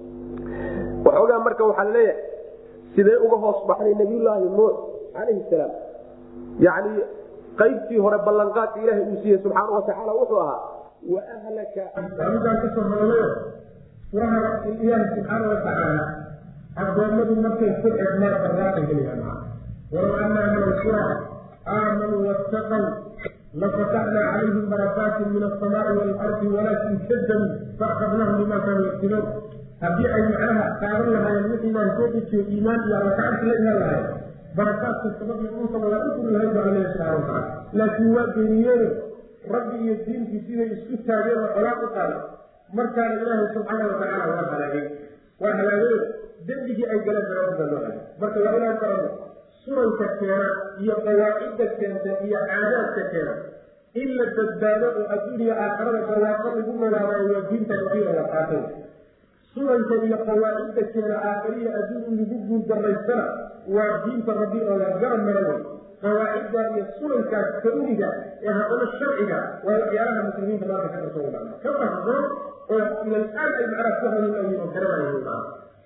waxoogaa marka waxaa laleeyahay sidee uga hoos baxday nabiyulaahi nuux calayhi salaam yani qaybtii hore ballanqaadka ilaahay uu siiyey subxaana watacaala wuxuu ahaa waahlaka amigaan kasoo hadalayo furaha ilaahi subxaana watacaala addoommadu markay ku xidhmaan barwaaqay helayaan walow anaa min alqura aamanuu wattaqow lafataxnaa calayhim barakaatin min asamaai waalardi walaakin kadabuu faakadnahum bima kaanuu yagsibuun haddii ay macnaha qaadan lahaayeen wixii baan soo dejiyo iimaan iyo allakacanti la imaan lahayn barakaadka sababii dhulkaba waa u furi lahayd baa alla subxana watacaala laakiin waa beeniyeene rabbi iyo diinkiisibay isku taageen oo colaad u qaaday markaana ilaahay subxaana watacaala waa halaagay waa halaagay dembigii ay galeen daraadida loo halaagay marka waa inaan garanno sunanka keena iyo qawaacidda keenta iyo caadaadka keena in la badbaado oo adduuniya aakarada barwaaqo lagu noolaadayo waa diinta rabiica waa qaatay sunanka iyo qawaacidda keena aakhariya adduun in lagu guuldarraystana waa diinta rabbi oo la garab mara wey qawaacidda iyo sunankaas kauniga ee haddana sharciga waa waxyaalaha muslimiinta maanta ka qarsoon macna ka qarsoon oo ilal'aan ay macnaha ku hanuunayiin oo garanayiin macna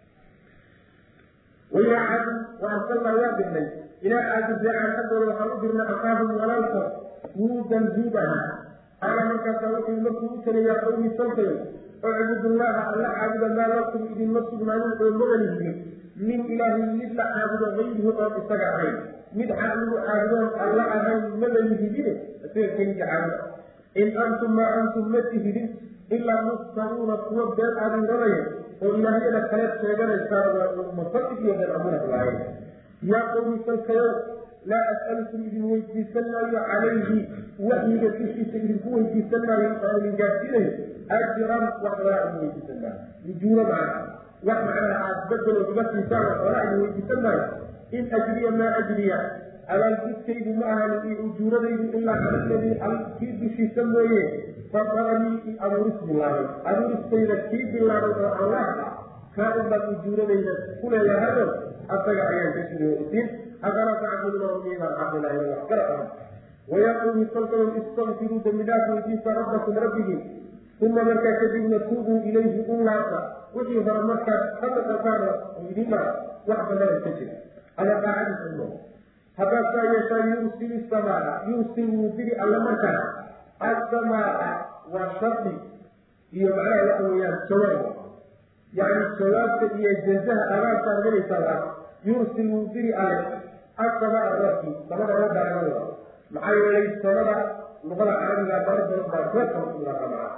wailaa caadi wa arsalnaa waa dirnay ilaa caadi jaacan xaggooda waxaan u dirnay akaahum walaalkood huudan huud ahaa qaala markaasaa wuxuu markuu u taliyaa qawmi salkayo ucbudullaaha alla caabuda maa lakum idinma sugnaanin oo magalihidin min ilaahin mid la caabudo hayrihi oon isaga ahayn mid xaaligu caabudoon alla ahayn magalihidine isaga keligii caabuda in antum maa antum ma tihidin ilaa muftaruuna kuwa been abuuranaya oo ilaahyada kaleed sheeganaysaan waa musadig iyo been abuuran lahayn yaa qowmi salkayow laa as'alukum idin weydiisan maayo calayhi waxyiga dushiisa idinku weydiisan maayo oo idin gaadsiinayo ajiran wax walaa idin weydiisan maayo ujuuro macna wax macnaha aad bedelo iga siisaan wax walaa idin weydiisan maayo in ajriya maa ajriya abaalgudkaydu ma ahan iyo ujuuradaydu ilaa caladii kii dushiisa mooye fadaranii abuuris bilaabay abuuristayda kii bilaabay oo allah kaa unbaad ujuuradayda ku leeyahayo asaga ayaan ka sugoosin afalaa tacbuduuna miibaan caabudaayo wax kala ah wayaa qawmi salkayow istakfiruu dembidhaaf weydiisa rabbakum rabbigii uma markaa kadibna tuubuu ilayhi u laabta wixii hore markaad ka noqotaan oo idin mara wax bannada ka jira ama daacadiisa mo haddaad saa yeeshaa yursil samaa yursil wuu diri alle markaa assamaa waa shardi iyo macnaha waxa weeyaan jawaab yani jawaabta iyo jazaha abaartaan helaysaa waa yursil wuu diri alle asamaa roobkii samada roobbaanaa maxaa yeelay samada luqada carabiga barar badan baa roobka usugnaamaa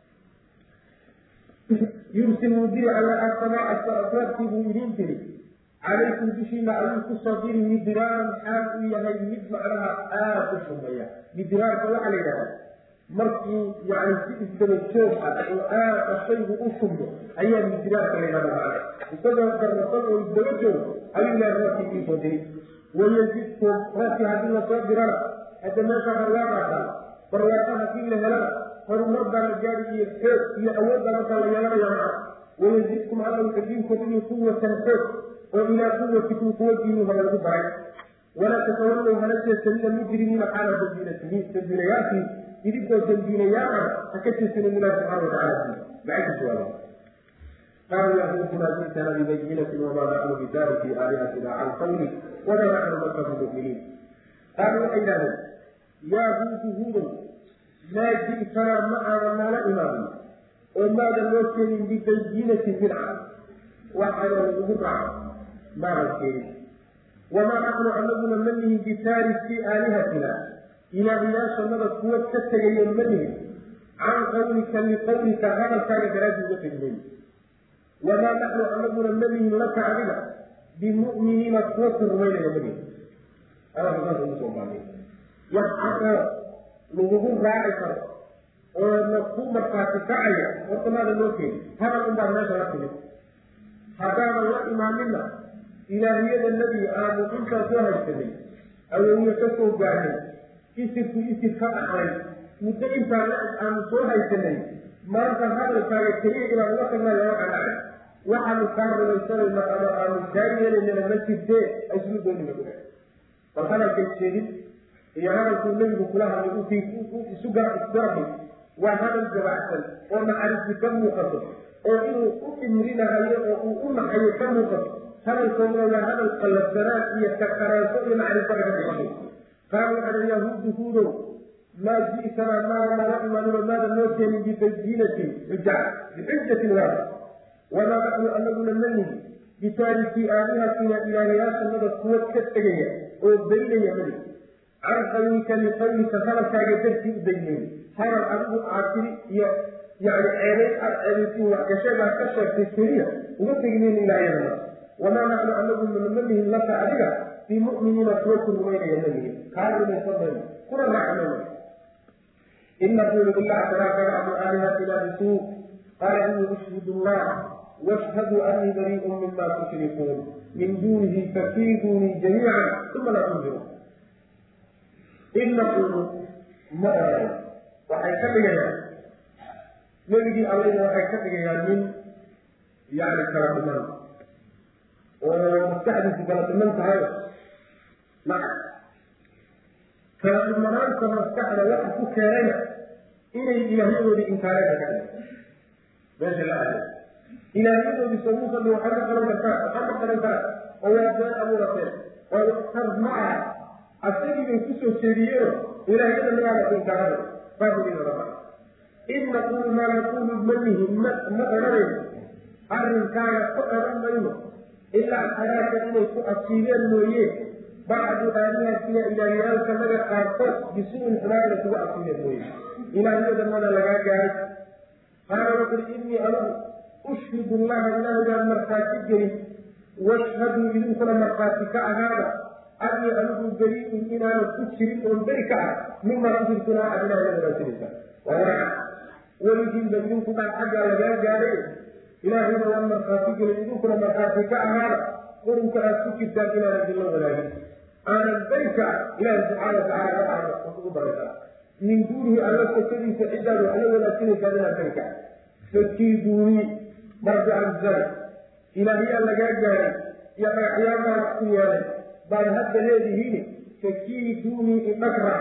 yursil wuu diri alle asamaa roobkii buu idiin diri calaykum dushiina ayuu kusoo diri midiraaran xaal uu yahay mid macnaha aada u shumeeya midiraarka waxaa la yidhahda markii yani si isdaba joog ah oo aada shaygu u shumbo ayaa midiraarka la yidhahda macna isagoo darrasan oo isdaba joog ayuu ilahay roobkii idiinsoo diri wayazidkum roobkii haddii lasoo dirana hadda meesha barwaaqaataa barwaaqa haddii la helana horumar baa la gaari iyo xoog iyo awood baa markaa la yeelanaya macna wayazidkum alla wuxuu idiin kordhiyi quwatan xoog oo ilaa quwatikum quwadiinu hore lagu daray walaa tatawallow hana jeesanina mujrimiina xaala dambiinatihiin dambiinayaashii idinkoo dambiinayaal ah ha ka jeesanin ilahi subxana watacala maxay ku jawaabeen قالوا يا هود ما جئتنا ببينة وما نحن بتارك آلهتنا عن قولك وما نحن لك بمؤمنين قالوا أيضا يا هود هود ما جئتنا معنا ما لا إمام وما لم يكن ببينة بدعة وحنا بدعة ما نكين وما نحن أننا منه بتارك آلهتنا إلى غياش مدى قوة كتغي منه عن قولك لقولك هذا كان جراجي وقت وما نحن أنبنا النبي لك علينا بمؤمنين قوة الرمين يمني أنا بقول لكم بعدين يحقق لغوه راعي ونقوم فاتكاية وطمع للوكي هذا من بعد ناس ركبه هذا الله إمامنا إلهية الذي آمن إنك سوى السبيل أو يكسو بعدين isirku isir ka dhaxlay muddo intaan aanu soo haysanay maanta hadalkaaga keliya inaan uga tagnay lama qanacay waxaanu kaa rumaysanayna ama aanu kaa yeelaynana ma jirtee islu doonina ku bal hadalkay sheegid iyo hadalkuu nebigu kula hadlay isu isgarabay waa hadal gabacsan oo naxariisi ka muuqato oo inuu u imrinahayo oo uu u naxayo ka muuqato hadalkooduna waa hadal qallabsanaan iyo kaqaraanso iyo naxariisada ka muuqato قالوا على اليهود هودو ما جئتنا ما ما إيمان ماذا نوتي ببينة حجة بحجة واحدة وما نحن أن نقول منه بتارك آلهتنا إلى رياس مدى قوة كتغية وبين يمني عن قولك لقولك فلك جدرت بينه هذا الأبو عاكري يعني عيني الأبو وكشبه كشف في السرية ومتقنين إلى يمني وما نحن أن نقول من منه لك أبدا في مؤمنين قوة بين يمنه قالوا من فضل كنا نعلم إن نقول بالله تبارك بعض آلهتنا بسوء قال إني أشهد الله واشهدوا أني بريء مما تشركون من دونه فكيدوني جميعا ثم لا تنظرون إن نقول ما وحيكتبنا نبي علينا وحيكتبنا من يعني كرامنا ومستحدث كرامنا تعالى نعم kalaadmanaanta maskaxda waxa ku keenaya inay ilaahyadoodii inkaareen ka meesha la aado ilaahyadoodii sabuusan waxaa ka qalan kartaa waxaa ka qalan karaa oo waa been abuurateen oo tar ma aha asagii bay kusoo jeediyeen ilaahyada magaala inkaarada baabulina raba in naqulu maa naqulu manihi ma ma odhanayno arrinkaaga ku odhan mayno ilaa xaraaka inay ku asiibeen mooye bacdu aalihatina ilaahyaalka naga qaarkood bisuuin xumaana kuga asiiya mooye ilaahyada mana lagaa gaaray qaala wuxuri innii anugu ushhidu llaha ilaahygaan markhaati gelin washhaduu idinkuna markhaati ka ahaada annii anigu beriin inaanu ku jirin oon beri ka ah mimaa ujirtunaa aad ilahyada raajinaysa waa waraca weligiinba idinku dhan xaggaa lagaa gaaray ilaahayna waan markhaati gelin idinkuna markhaati ka ahaada qurunka aad ku jirtaan inaan idinla wadaagin aanan berika ilaahi subxaana watacaala waxaana ugu baraysaa min duunihi alla sokadiisa ciddaad wax la wadaagsinaysaa inaan berika fakiiduunii marjacalzara ilaahyaa lagaa gaaray iyo dhagaxyaamaa wax ku yeelay baad hadda leedihiin fakiiduunii idhagra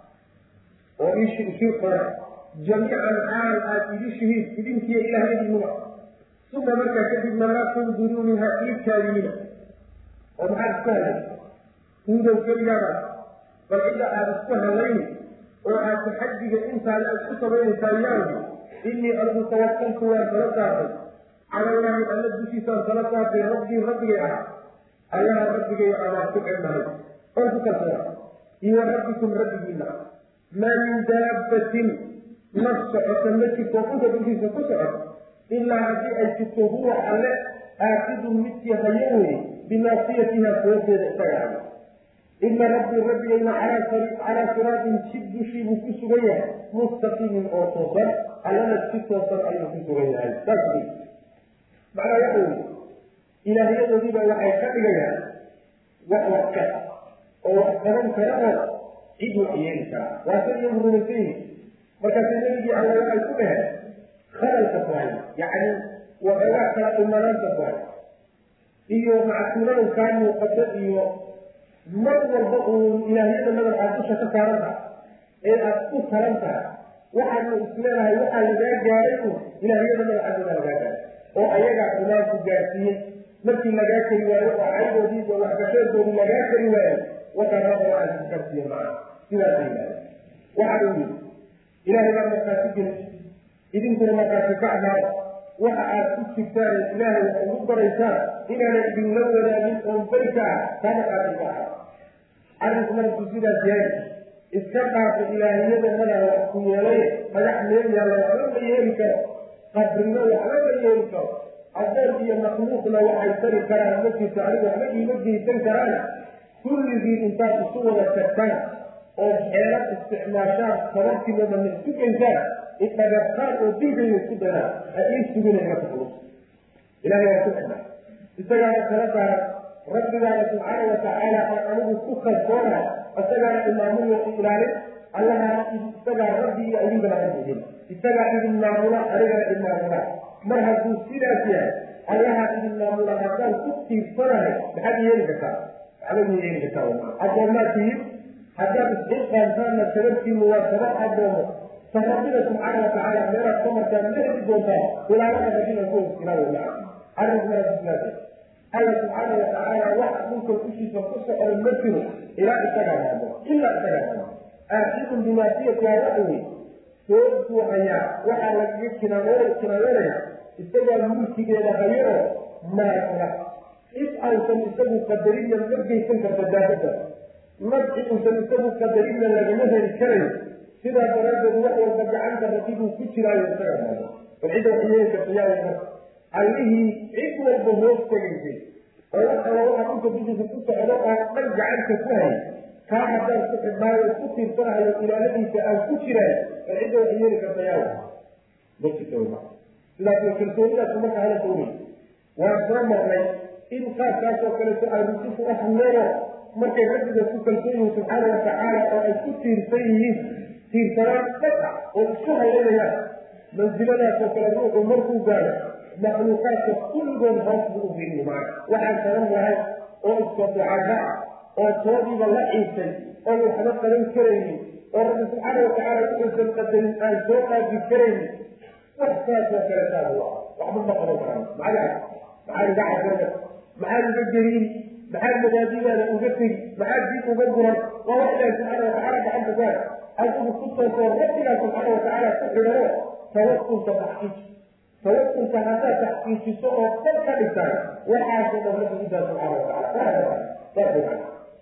oo ishii qora jamiican xaal aad idishihiin idinkiyo ilaahyadiinuba uma markaa kadibna laa tunduruuni ha ii kaadiyina oo maxaad isku hadlay huudow keligaada bal cidda aada isku hadlayni oo aad taxadiga intaada aad ku samaynaysaa yaawdi innii anigu tawakaltu waan tala saartay cala illaahi alla dushiisaan tala saartay rabbii rabbigay ah allaha rabbigay abaan ku celnahay oo ku kalsoona iyo rabbikum rabbigiina maa min daabbatin naf socota ma jirto dhulka dushiisa ku socoto ilaa haddii ay jirto huwa alle aakidun midkii hayo weye binaasiyatiha foodeeda isaga hayo ina rabbii rabbigayna calaa siraatin jid dushii buu ku sugan yahay mustaqiimin oo toosan allana si toosan ayuu ku sugan yahay saas macnaa waxa weye ilaahyadoodiiba waxay ka dhigayaan wax wax ka oo wax qaban kara oo cid wax yeeli kara waa sa iyagu rumaysan yihin markaasa nebigii alle waxay ku dhaheen khalalka tahay yacni waxoogaa kala dhimanaanta bahay iyo macsuulada kaa muuqato iyo mar walba uun ilaahyada nadan aad dusha ka saaran tahay ee aad ku taran tahay waxaadna isleedahay waxaa lagaa gaaray un ilaahyada nadan xaggooda lagaa gaaray oo ayagaa xumaanku gaarsiiyey markii lagaa kari waayo oo caydoodii iyo waxgasheedoodii lagaa kari waayo wakaanada waxaa ku gaarsiiye macana sidaasa yidhahda waxaa uu yidhi ilaahay baa markaasi geli idinkuna markaasi ka amaada waxa aad ku jirtaan ilaahay wax ugu baraysaan inaana idinla wadaagin oon barka ah taa markaasi ka aha arrinku markuu sidaas yahay iska dhaafa ilaahiyada madaa wax ku yeelay dhagax meel yaalla waxba ma yeeli karo qabrino waxba ma yeeli karo adoon iyo makhluuqna waxay tari karaan ma jirto aniga waxba iima geysan karaan kulligii intaad isu wada tagtaan oo xeelad isticmaashaan sababtiinooda ma isku geysaan idhagartaan oo dilkayna isku daynaan ha ii sugina ila taxluus ilahay waa ku xidhnaa isagaana kala saaran rabbigaana subxaana watacaala aan anigu ku kalsoonahay isagaana imaamuyo ilaalin allahaa isagaa rabbi iyo idinkana rabbihin isagaa idin maamula anigana idin maamula mar hadduu sidaas yahay allahaa idin maamula haddaan ku tiirsanahay maxaad yeeli kartaa waxba ma yeeli kartaa addoommaad tihiin haddaad isxilqaantaanna sababtiinu waa sabab addoomo ta rabbina subxaana watacaala meelaad ka martaan ma heli doontaa ilaalada rabbina ku ilaawa arrinku marka sidaas alla subxaana watacaala wax dhulka dushiisa ku socda ma jiro ilaa isagaa maamo ilaa isagaa maamo aaxidun bimaasiyati hawaahi soogtuu hayaa waxaa lagaga kinaanoo kinaanonaya isagaa mulkigeeda hayo oo maamula cid aysan isagu qadarinna ma geysan karta daabada nafci uusan isagu qadarinna lagama heli karayo sidaa daraaddeed wax walba gacanta rabbiguu ku jiraayo isagaa maamo bal cidda wax yeeli karta yaa marka allihii cid walba hoos tegaysay oo wax alla waxa dhulka dushiisa ku socdo oo dhan gacanta ku hayay kaa haddaan ku xidhnaayo ku tiirsanahayo ilaaladiisa aan ku jiraayo bal cidda wax yeeli karta yaa ma jirta sidaas way kalsoonidaas marka hala dowlay waan soo marnay in qaabkaas oo kaleeto ay rusufu u hadleeno markay rabbiga ku kalsoon yihiin subxaana watacaala oo ay ku tiirsan yihiin tiirsanaan dhab ah oo isku haylanayaan mansiladaas oo kale ruuxu markuu gaaro makhluuqaadka kulligood hoos buu u fiiriyo macana waxaan saban lahay oo iska ducada ah oo toodiiba la ciisay oo waxba qaban karaynin oo rabbi subxaana watacaala wuxuusan qadarin aan soo qaabi karaynin wax saasoo kale saas u ah waxba ma qaban karaan maxaa maxaa iga casarda maxaa iga gariiri maxaa madaadidaada uga tegi maxaa dib uga guran waa wax ilaahi subxaana watacaala gacanta ku hay adigu ku toosoo rabbigaa subxaana watacaala ku xidhano tawakulka taxqiiji tawakulka haddaad taxqiijiso oo dad ka dhigtaan waxaasoo dhan rabbi idaa subxaana watacaala saas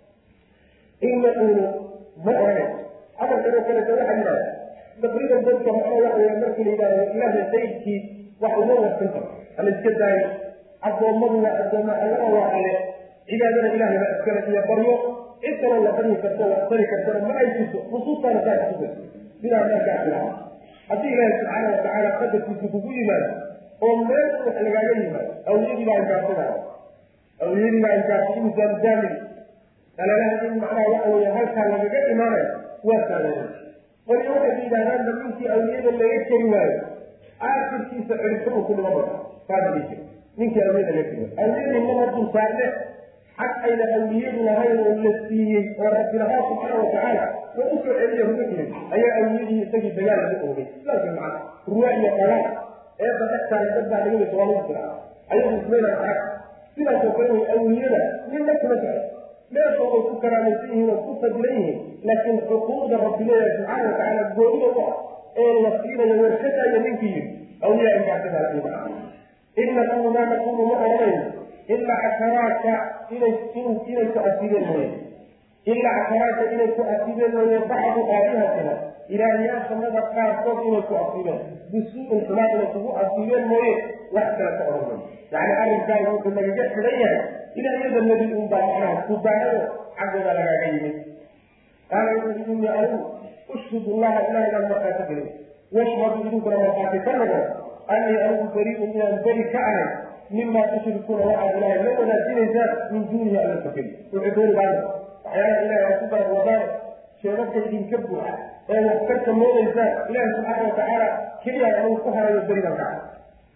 in yaquulu ma oranay hadalkanoo kaleeto waxaa yidhahda taqriiban dadka maxaa waxa weya markii la yidhahdo ilaahay qaydkii wax uma warsan karo hala iska daayo addoommadu waa addoomma allana waa alle cibaadana ilahay baa iskale iyo baryo cid kaloo la baryi karto wax tari kartana ma ay jirto nusuustaana saa kusugan sidaa markaa filaha haddii ilaahi subxaana watacaala qadarkiisa kugu yimaado oo meel wax lagaaga yimaado awliyadii baa inkaarsanaya awliyadii baa inkaarsan insan jaamil alalaha in macnaha waxa weeye halkaa lagaga imaanayo waa saameeyay qolyo waxay yidhahdaan ba ninkii awliyada laga keri waayo aakirkiisa ciribtaba ku dhiman bada saasa dhihi jira ninkii awliyada laga keri waayo awliyadii mana dul saarne xag ayna awliyadu lahayn oo la siiyey oo rabbi lahaa subxaana watacaala oo usoo celiya ruga jirin ayaa awliyadii isagii dagaal laga oogay sidaas way macana ruwa iyo qalaal eedda dhextaala dad baa laga waa lagu jiraa ayagu ismayna arag sidaasoo kale way awliyada ninna kuma jecel meesha way ku karaamaysan yihiin oo ku fadilan yihiin laakiin xuquuqda rabbi leeyahay subxaana watacaala goonida u ah ee la siinayo warshadaaya ninkii yiri awliyaa inkaasidaasiiba in naqulu maa naqulu ma oranayno ilaa casharaaka inay inay ku asibeen mooye ilaa casharaaka inay ku asibeen mooye bacdu aalihatina ilaahyaashanada qaarkood inay ku asibeen bisuu'in xumaa inay kugu asibeen mooye wax kale ka oran mayo yacni arrinkaagu wuxuu nagaga xidhan yahay ilaahyada nebi un baa macnaha ku baahado xaggooda lagaaga yimid qaala wuxuu yidhi innii anigu ushhidu allaha ilahay baan markaati gelin washhadu idinkuna markaati ka noqon annii anigu bari'un inaan beri ka ahay mima tushrikuuna waxaad ilahay la wadaajinaysaan min duunihi alla fakeli wuxuu dooni baana waxyaalaha ilahay aad ku garab wadaan sheegabka idinka buuxa ee wax ka samoodaysaan ilahi subxaana watacaala keliya anigu ku harayo beri baan ka ahay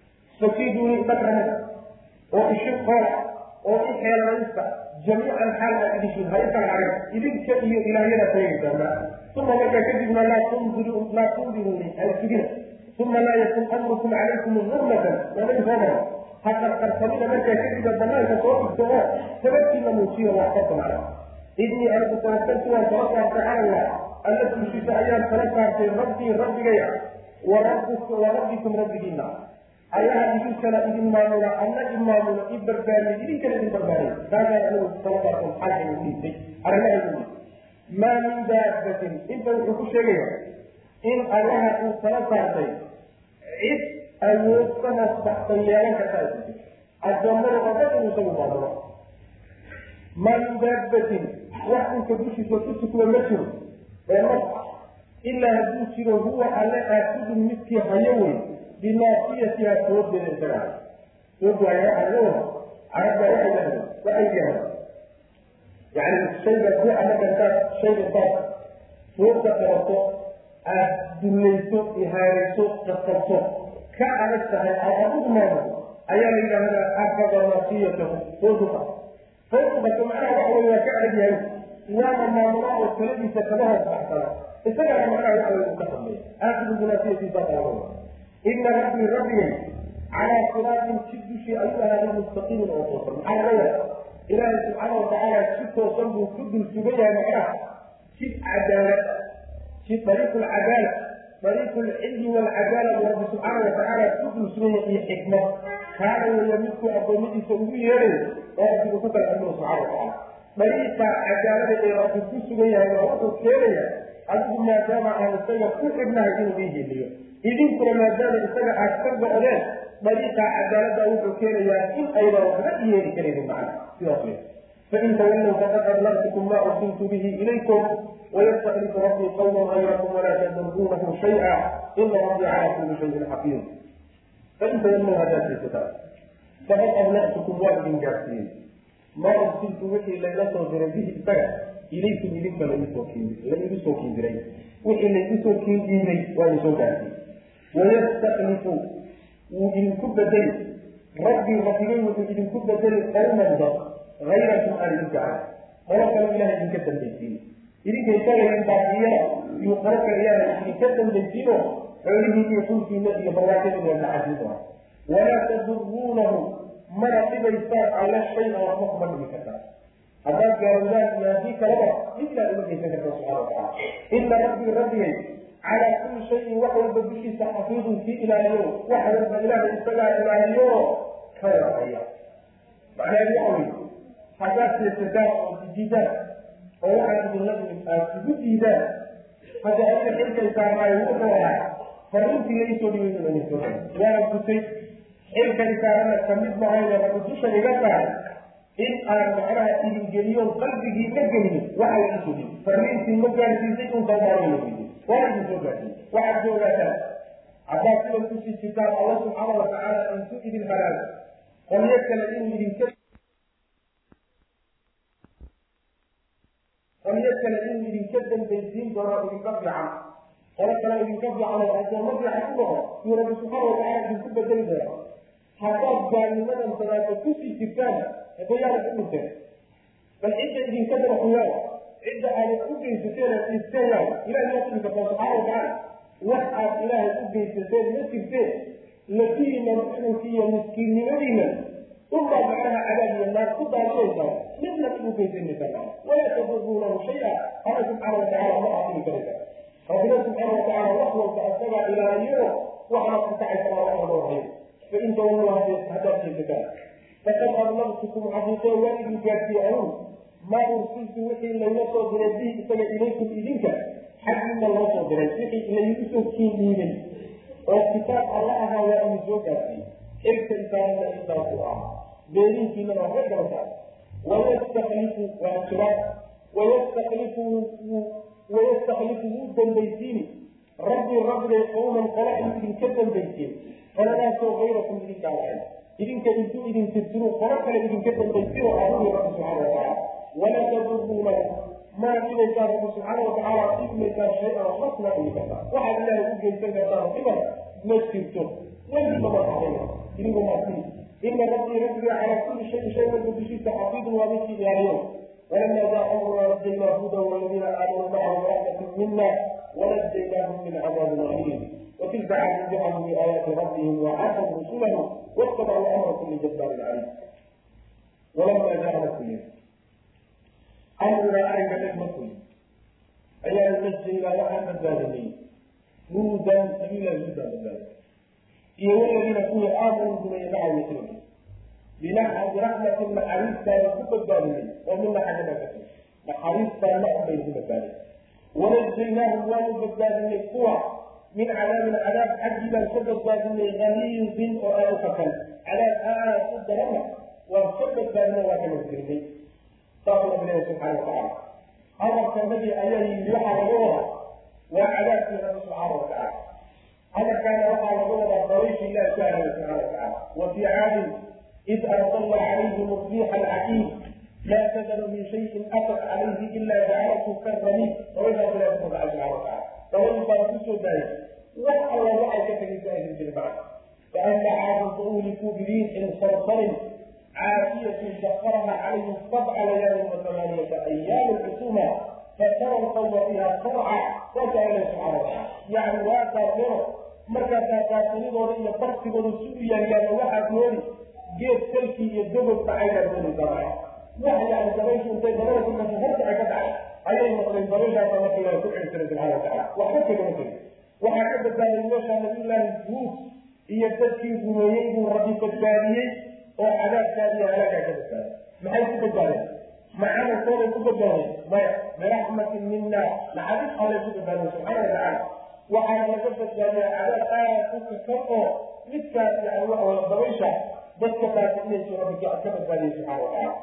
fakiiduuni dhagrana oo ishi qoola oo i xeelanaysta jamiican xaal aad idishin ha ikala hagan idinka iyo ilaahyada sheegaysaana uma markaa kadibna laa tundiru laa tundiruuni haysugina uma laa yakun amrukum calaykum gurmatan waanabi soo maro ha qarqarsanina markaa kadibna banaanka soo dhigto oo sababkiina muujiyo wax ka samacda idnii anigu tawakaltu waan tala saartay cala allah alla tushiisa ayaan tala saartay rabbii rabbigaya wa rabbikum rabbigiina allaha idinkana idin maamula alla i maamula i barbaariye idinkana idin barbaariye taasaan anigu tala saartay maxaa igu dhiisay arrimaha maa min daabatin inta wuxuu ku sheegaya in allaha uu tala saartay cid awood ka hoos baxsan yeelan kartaa isu jirto addoommada oo dhan inuu isagu maamulo maa min daabatin wax dhulka dushiisa ku tukma ma jiro ee naf ilaa hadduu jiro huwa alle aasudun midkii hayo wey binaasiyatiha soodeeda isaga hay soodwaaya waxaa laga wada carabba waxay dhahdeen waxay yidhahdeen yani shayga ruuxa marka intaad shayga intaad sooda qabato aad dullayso ihaanayso qasabto ka adag tahay aad adigu maamulo ayaa la yidhahdaa afada naasiyatahu sooduqa sooduqato macnaha waxa wey waa ka adag yahay waana maamula oo taladiisa kama hoos baxsana isagana macnaha waxa wey uu ka hadlay aasidu binaasiyatiisa qaabada ina rabbii rabbigay calaa siraatin jid dushii ayuu ahaaday mustaqiimin oo toosan maxaa laga yaaba ilaahay subxaana watacaala si toosan buu ku dul sugan yahay macnaha jid cadaalad jid dariiqu lcadaala dariiqu lcilmi walcadaala buu rabbi subxaana watacaala ku dul sugan yahay iyo xikmad kaana weeya midkuu addoommadiisa ugu yeeray oo rabbigu ku kala xukmina subxana watacaala dariiqa cadaalada ee rabbi ku sugan yahay waa wuxuu keenaya adigu maadaama aan isaga ku xidhnahay inuu ii heliyo idinkuna maadaama isaga aad ka go-deen dariiqa cadaalada wuxuu keenayaa in aydan waxba yeeli karaynin macna sidaas wey fain tawallow faqad ablagtukum ma ursiltu bihi ilaykum wayastaklifu rabbii qawman hayrakum walaa tadruunahu shay'a ina rabbii calaa kulli shayin xafiid fain tawallow haddaad jeesataa faqad ablagtukum waa idin gaarsiiyey maa ursiltu wixii layla soo diray bihi isaga ilaykum idinka laigu soo kiindiray wixii laygu soo kiindiimay waa idin soo gaarsiiyey wayastaklifu wuu idinku bedeli rabbii rabbigay wuxuu idinku bedeli qawman dad hayrakum aan idinka ahay qolo kale ilaha idinka dambaysiin idinka isaga idin baaqiyana iyo qolo kale ilaha idinka dambaysiino xoolihii iyo dhulkiina iyo barwaaqadiina maxaasin doona walaa taduruunahu mana dhibaysaan alla shay-a waxba kuma dhibi kartaa haddaad gaarowdaan iyo haddii kalaba midnaa uma geysan karta subxana watacaala ina rabbii rabbigay calaa kulli shayin wax walba dushiisa xafiidun kii ilaaliyo wax walba ilaahay isagaa ilaaliyo ka warhaya macnaheedu waxa wey haddaad seesataan oo diidaan oo waxaad idinla imid aad igu diidaan hadda adiga xilkay saarnaayo wuxuu ahaa fariintiga isoo dhibaysa idin soo waana gutay xilkay saarana kamid mahayna rabbi dusha iga saaray in aan macnaha idin geliyoon qalbigii ka geliyo waxa la isoo dhibi fariintii ma gaarsiisay untaa maarayla weydiy waa idin soo gaarsiiyey waxaad ku ogaataan haddaad sidan kusii jirtaan alla subxaana watacaala intuu idin halaago qolyo kale inuu idinka qolyo kale inuu idinka dambaysiin doono idinka fiican qolo kale idinka fiican oo addoommo fiican ku noqo yuu rabbi subxaana watacaala idinku bedeli doona haddaad gaalnimadan sadaaka kusii jirtaan hadayaana ku dhinteen bal cidda idinka daraxuyaan cidda aada u geysateen aad isteeyaan ilahay maa tigi kartaa subxaana watacaala wax aad ilaahay u geysateen ma jirteen lafihiina muxrinki iyo miskiinnimadiina unbaa macnaha cadaab iyo naar ku daadinaysaa midna ugu geysanaysaa walaa taduruunahu shay-a alla subxaana watacaala ma aafini karaysa rabbina subxaana watacaala wax walba asagaa ilaaliyo waxna ku kacaysa waa wax laga warhayo fain tawallow haddaad jeesataan faqad ablagtukum xaqiiqee waa idin gaarsiiye anuun maa ursiltu wixii layla soo diray bihi isaga ilaykum idinka xaggiina loo soo diray wixii laygu soo kiindhiibay oo kitaab alla ahaa waa idin soo gaarsiiyey xilka isaanana intaasu ah beerinkiina waa ka gabataa wayastaklifu waa jiraad wayastaklifu wayastaklifu wuu dambaysiini rabbii rabbigay qowman qala inuu idinka dambaysiin qoladaasoo hayrakum idinka alahay idinka intuu idin tirtiro qolo kale idinka dambaysiro adugi rabbi subxaana watacaala walaa taduruunahu maa dhibaysaa rabbi subxaana watacaala dhibmaysaa shay-an waxba kuma dhigi kartaa waxaad ilaahay u geysan kartaa dhiban ma jirto weliba ma haday idigu maasii ina rabbii rabbiga calaa kulli shayin shay walba dushiisa xafiidun waa midkii ilaaliyo walama jaa amruna najaynaa huda waladiina aamanuu macahu raxmatin mina wanajaynaahum min cadaabin aliim وتلك عاد جعلوا بآيات ربهم وعصوا رسله واتبعوا أمر كل جبار عنيد ولما جاء رسول أمرنا أرك نجمة أيها المسجد إلى لحن الظالمين نودا سبيلا جدا بذلك إيه والذين كونوا آمنوا بما يدعوا مثلهم بنحو برحمة محاريس كان كتب الظالمين ومن حاجة كثير محاريس كان لا بينهم ذلك ونجيناهم ونبدأ القوى من عذاب العذاب حجبا سبب من غليظ وآلفة عذاب آه سد رمى وسبب من واحد الكريمين صلى الله سبحانه وتعالى هذا كان الذي عليه يوحى الغورة وعذاب في الله سبحانه وتعالى هذا كان وقع الغورة طريق الله سبحانه وتعالى وفي عاد إذ أرسل عليهم الريح العقيم لا تذر من شيء أتت عليه إلا جعلته كالرميم وإذا بلا سبحانه وتعالى فمن باركوسو ذلك وحل وحل كتب ذلك بالبعض فأما عاد فأولكوا بريح صرصر عافية سخرها عليهم سبع ليال وثمانية أيام الحسومة فترى القوم فيها صرعى وجعل سبحانه وتعالى يعني لا تغفر marka taataanidooda iyo bartigooda si u yaryaan waxaad moodi geed salkii iyo dogobka aynaad moodi dabay wax yani dabayshu intay dabada ku kasho hortaca ka dhacay ayay noqdeen dabayshaasa marka ilaah ku celi jiray subxana watacaala waxba kagama tegin waxaa ka badbaaday meesha nabiyullaahi huud iyo dadkii rumeeyey buu rabbi badbaadiyey oo cadaabkaa iyo halaagaa ka badbaaday maxay ku badbaadeen ma camalkooday ku badbaadeen maya biraxmatin mina naxariis allay ku badbaadeen subxaana watacaala waxaana laga badbaadiya cadaab aad u kakan oo midkaas yani waxa weye dabaysha dadka baasinayso rabbi ka badbaadiyey subxana watacaala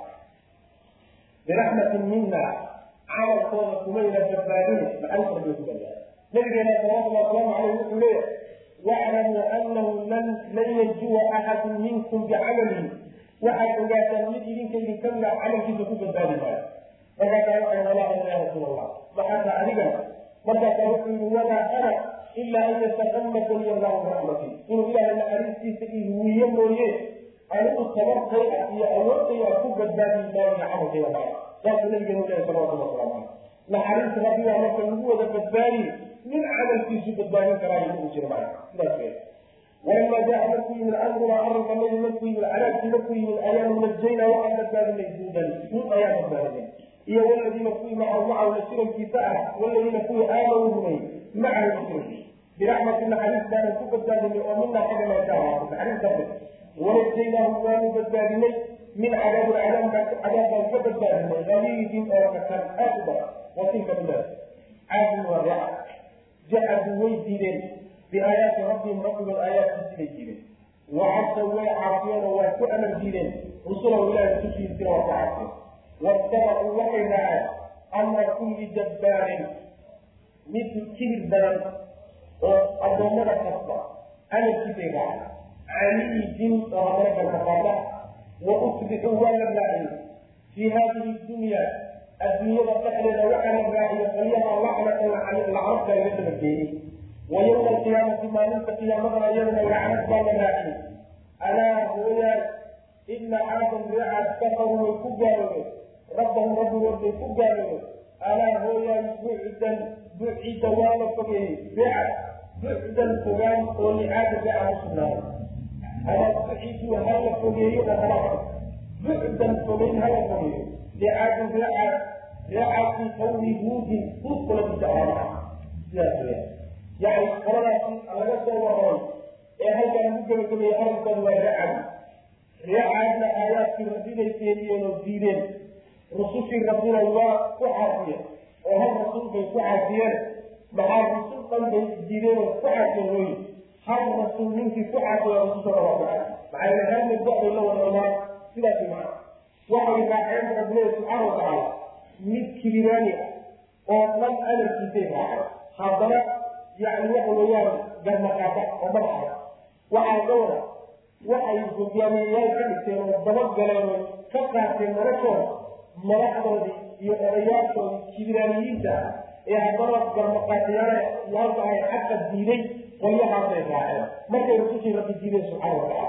biraxmatin mina camalkooda kumayna badbaadin naxariis rabbi ku badbaadiya nabigeena salawatullahi wasalaamu caleyh wuxuu leeyahay waclamuu anahu lan lan yajuwa axadun minkum bicamalihi waxaad ogaataan mid idinka idinka mida camalkiisa ku badbaadi maayo markaasaa waxay walaaha ya rasuul allah maxaata adigana markaasaa wuxuu yihi wamaa ana ilaa an yataqamadani allahu biraxmati inuu ilaahay naxariistiisa ihuwiye mooye anigu tabartayda iyo awoodtayda ku badbaadi maayo camalkayda maayo saasuu nabigeena leeyahay salawatullah wasalaamu caleyh naxariis rabbigaa marka lagu wada badbaadi min camalkiisu badbaadin karaayo ugu jira maayo sidaas wey walama jaa markuu yimid amruna arrinka nabi markuu yimid cadaabkii markuu yimid ayaanu najayna waxaan badbaadinay duudan duud ayaan badbaadinay iyo waladiina kuwii macahu macahu la sirankiisa ah waladiina kuwii aamanuu rumey macahu la sirankiisa biraxmati naxariis baanan ku badbaadinay oo mina xagga meesha ahaatay naxariis rabbi wanajaynaahum waanu badbaadinay min cadaabi cadaab baan ka badbaadinay galiidin oo kakan aad u badan watilka bilaad caadin waa raaca jaxaduu way diideen biaayaati rabbihim rabbigood aayaadkiisi bay diideen wacasaw way caafiyeen oo waa ku amar diideen rusulahu ilaahi rusushiisina waa ku caafiyeen waattabacuu waxay raaceen amra kulli jabbaarin mid kibir badan oo addoommada kasta amarkiisay raaceen caliidin oo haddana galkafaada wa usbixuu waa la raaciyey fii haadihi dunya adduunyada dhexdeeda waxaa la raaciyo qolyaha lacnatan lacnadka laga dabageeyey wa yowma alqiyaamati maalinta qiyaamadana iyadana lacnad baa la raaciyey alaa hooyaan ina caadan reecaad kafaruu way ku gaaloobeen rabbahum rabbigood bay ku gaaloobeen alaa hooyaan bucdan bucida waa la fogeeyey reecad bucdan fogaan oo licaada reeca u sugnaaday ama buciduu hala fogeeyo oo halaa bucdan fogeyn hala fogeeyo licaadin reecaad reecaadkii qawmi huudin huud qoladiisa ahaana sidaas weya yani qoladaasi laga soo waramay ee halkan lagu gebagabeeyey arrinkooda waa reecaad reecaadna aayaadkii rabbibay keeniyeen oo diideen rusushii rabbina waa ku caafiyeen oo hal rasuul bay ku caafiyeen maxaa rusul dhan bay diideen oo ku caafiyeen looyi hal rasuul ninkii ku caafiya rusushooda waa ku caafiy maxaa yeele hal mid waxbay la wada imaan sidaasi macna waxay raaceen rabbilehi subxaana watacaala mid kibiraani ah oo dhan amarkiisay raaceen haddana yani waxa weeyaan garmaqaata oo madaxa waxaa ka wada waxay hogaamiyeyaal ka dhigteen oo dabagaleen oo ka qaateen noloshooda madaxdoodii iyo odayaashoodii kibiraaniyiinta ah ee haddana garmaqaatayaal yaalka ay xaqa diiday qolyahaasay raaceen markay rusushii rabbi diideen subxaana watacaala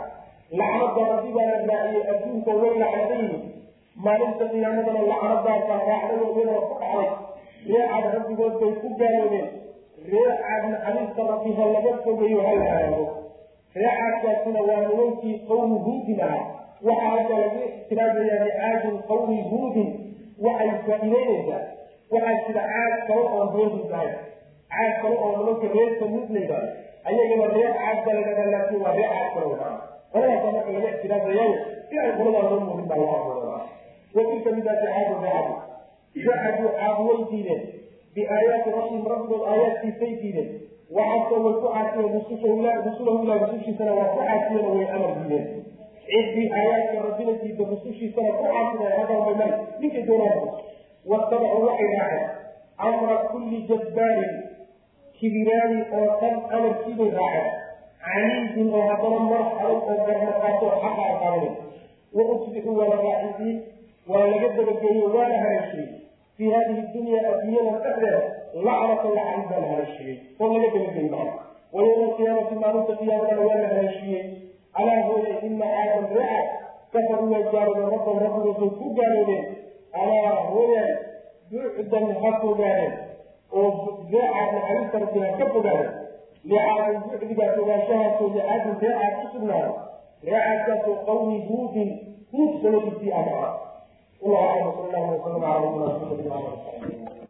lacnada rabbi baa la raaciyey adduunka way lacnadayihin maalinta qiyaamadana lacnadaasa raacdada iyadoo ku dhacday reecaad rabbigood bay ku gaaloobeen reecaad naxariista rabbi ha laga fogeeyo ha la haago reecaadkaasina waa nimankii qawmi huudin ahaa waxaa hadda lagu ixtiraajayaa licaadin qawmi huudin waxay faa'iideynaysaa waxaa jira caad kale oo reehud ahay caad kale oo nimanka reer samuud layidhahdo ayagana reer caad ba laydhahdaa laakiin waa reer caad kale wadaa qoladaasa marka laga ixtiraajayayo si ay qoladaa loo muudin baa laga abuuraa watilka midaasi caadu reecadu jacaduu caad way diideen biaayaati rabbihim rabbigood aayaadkiisay diideen waxaasoo way ku caasiyeen rusulahu ilah rusushiisana waa ku caasiyeen oo way amar diideen ciddii aayaadka rabbina diida rusushiisana ku caasiyeen hadanbay mari ninkay doonaan watabacuu waxay raaceen amra kulli jabbaarin kibiraani oo dhan amarkiibay raaceen caniidin oo haddana marax adag oo garmaqaato xaqa aqaabanay wa usbixuu waa la raaxisiin waa laga dabageeyo waana haleeshiyey fii hadihi dunya adduunyada dhexdeeda lacnata lacnid baa la haleeshiyey oo laga dabageeyey maa wa yowma alqiyaamati maalinta qiyaamadana waa la haleeshiyey alaa hooye ina caadan reeca kafaruu waa gaaloobeen rabban rabbigoosay ku gaaloobeen alaa hooyan bucdan ha fogaadeen oo reecaad naxariista rabbi ha ka fogaadeen licaadin bucdigaas ogaanshahaasoo licaadin reecaad ku sugnaaday reecaadkaasoo qawmi huudin huud sanadiisii ah ah والله اعلم وصلى الله وسلم على نبينا محمد وعلى اله وصحبه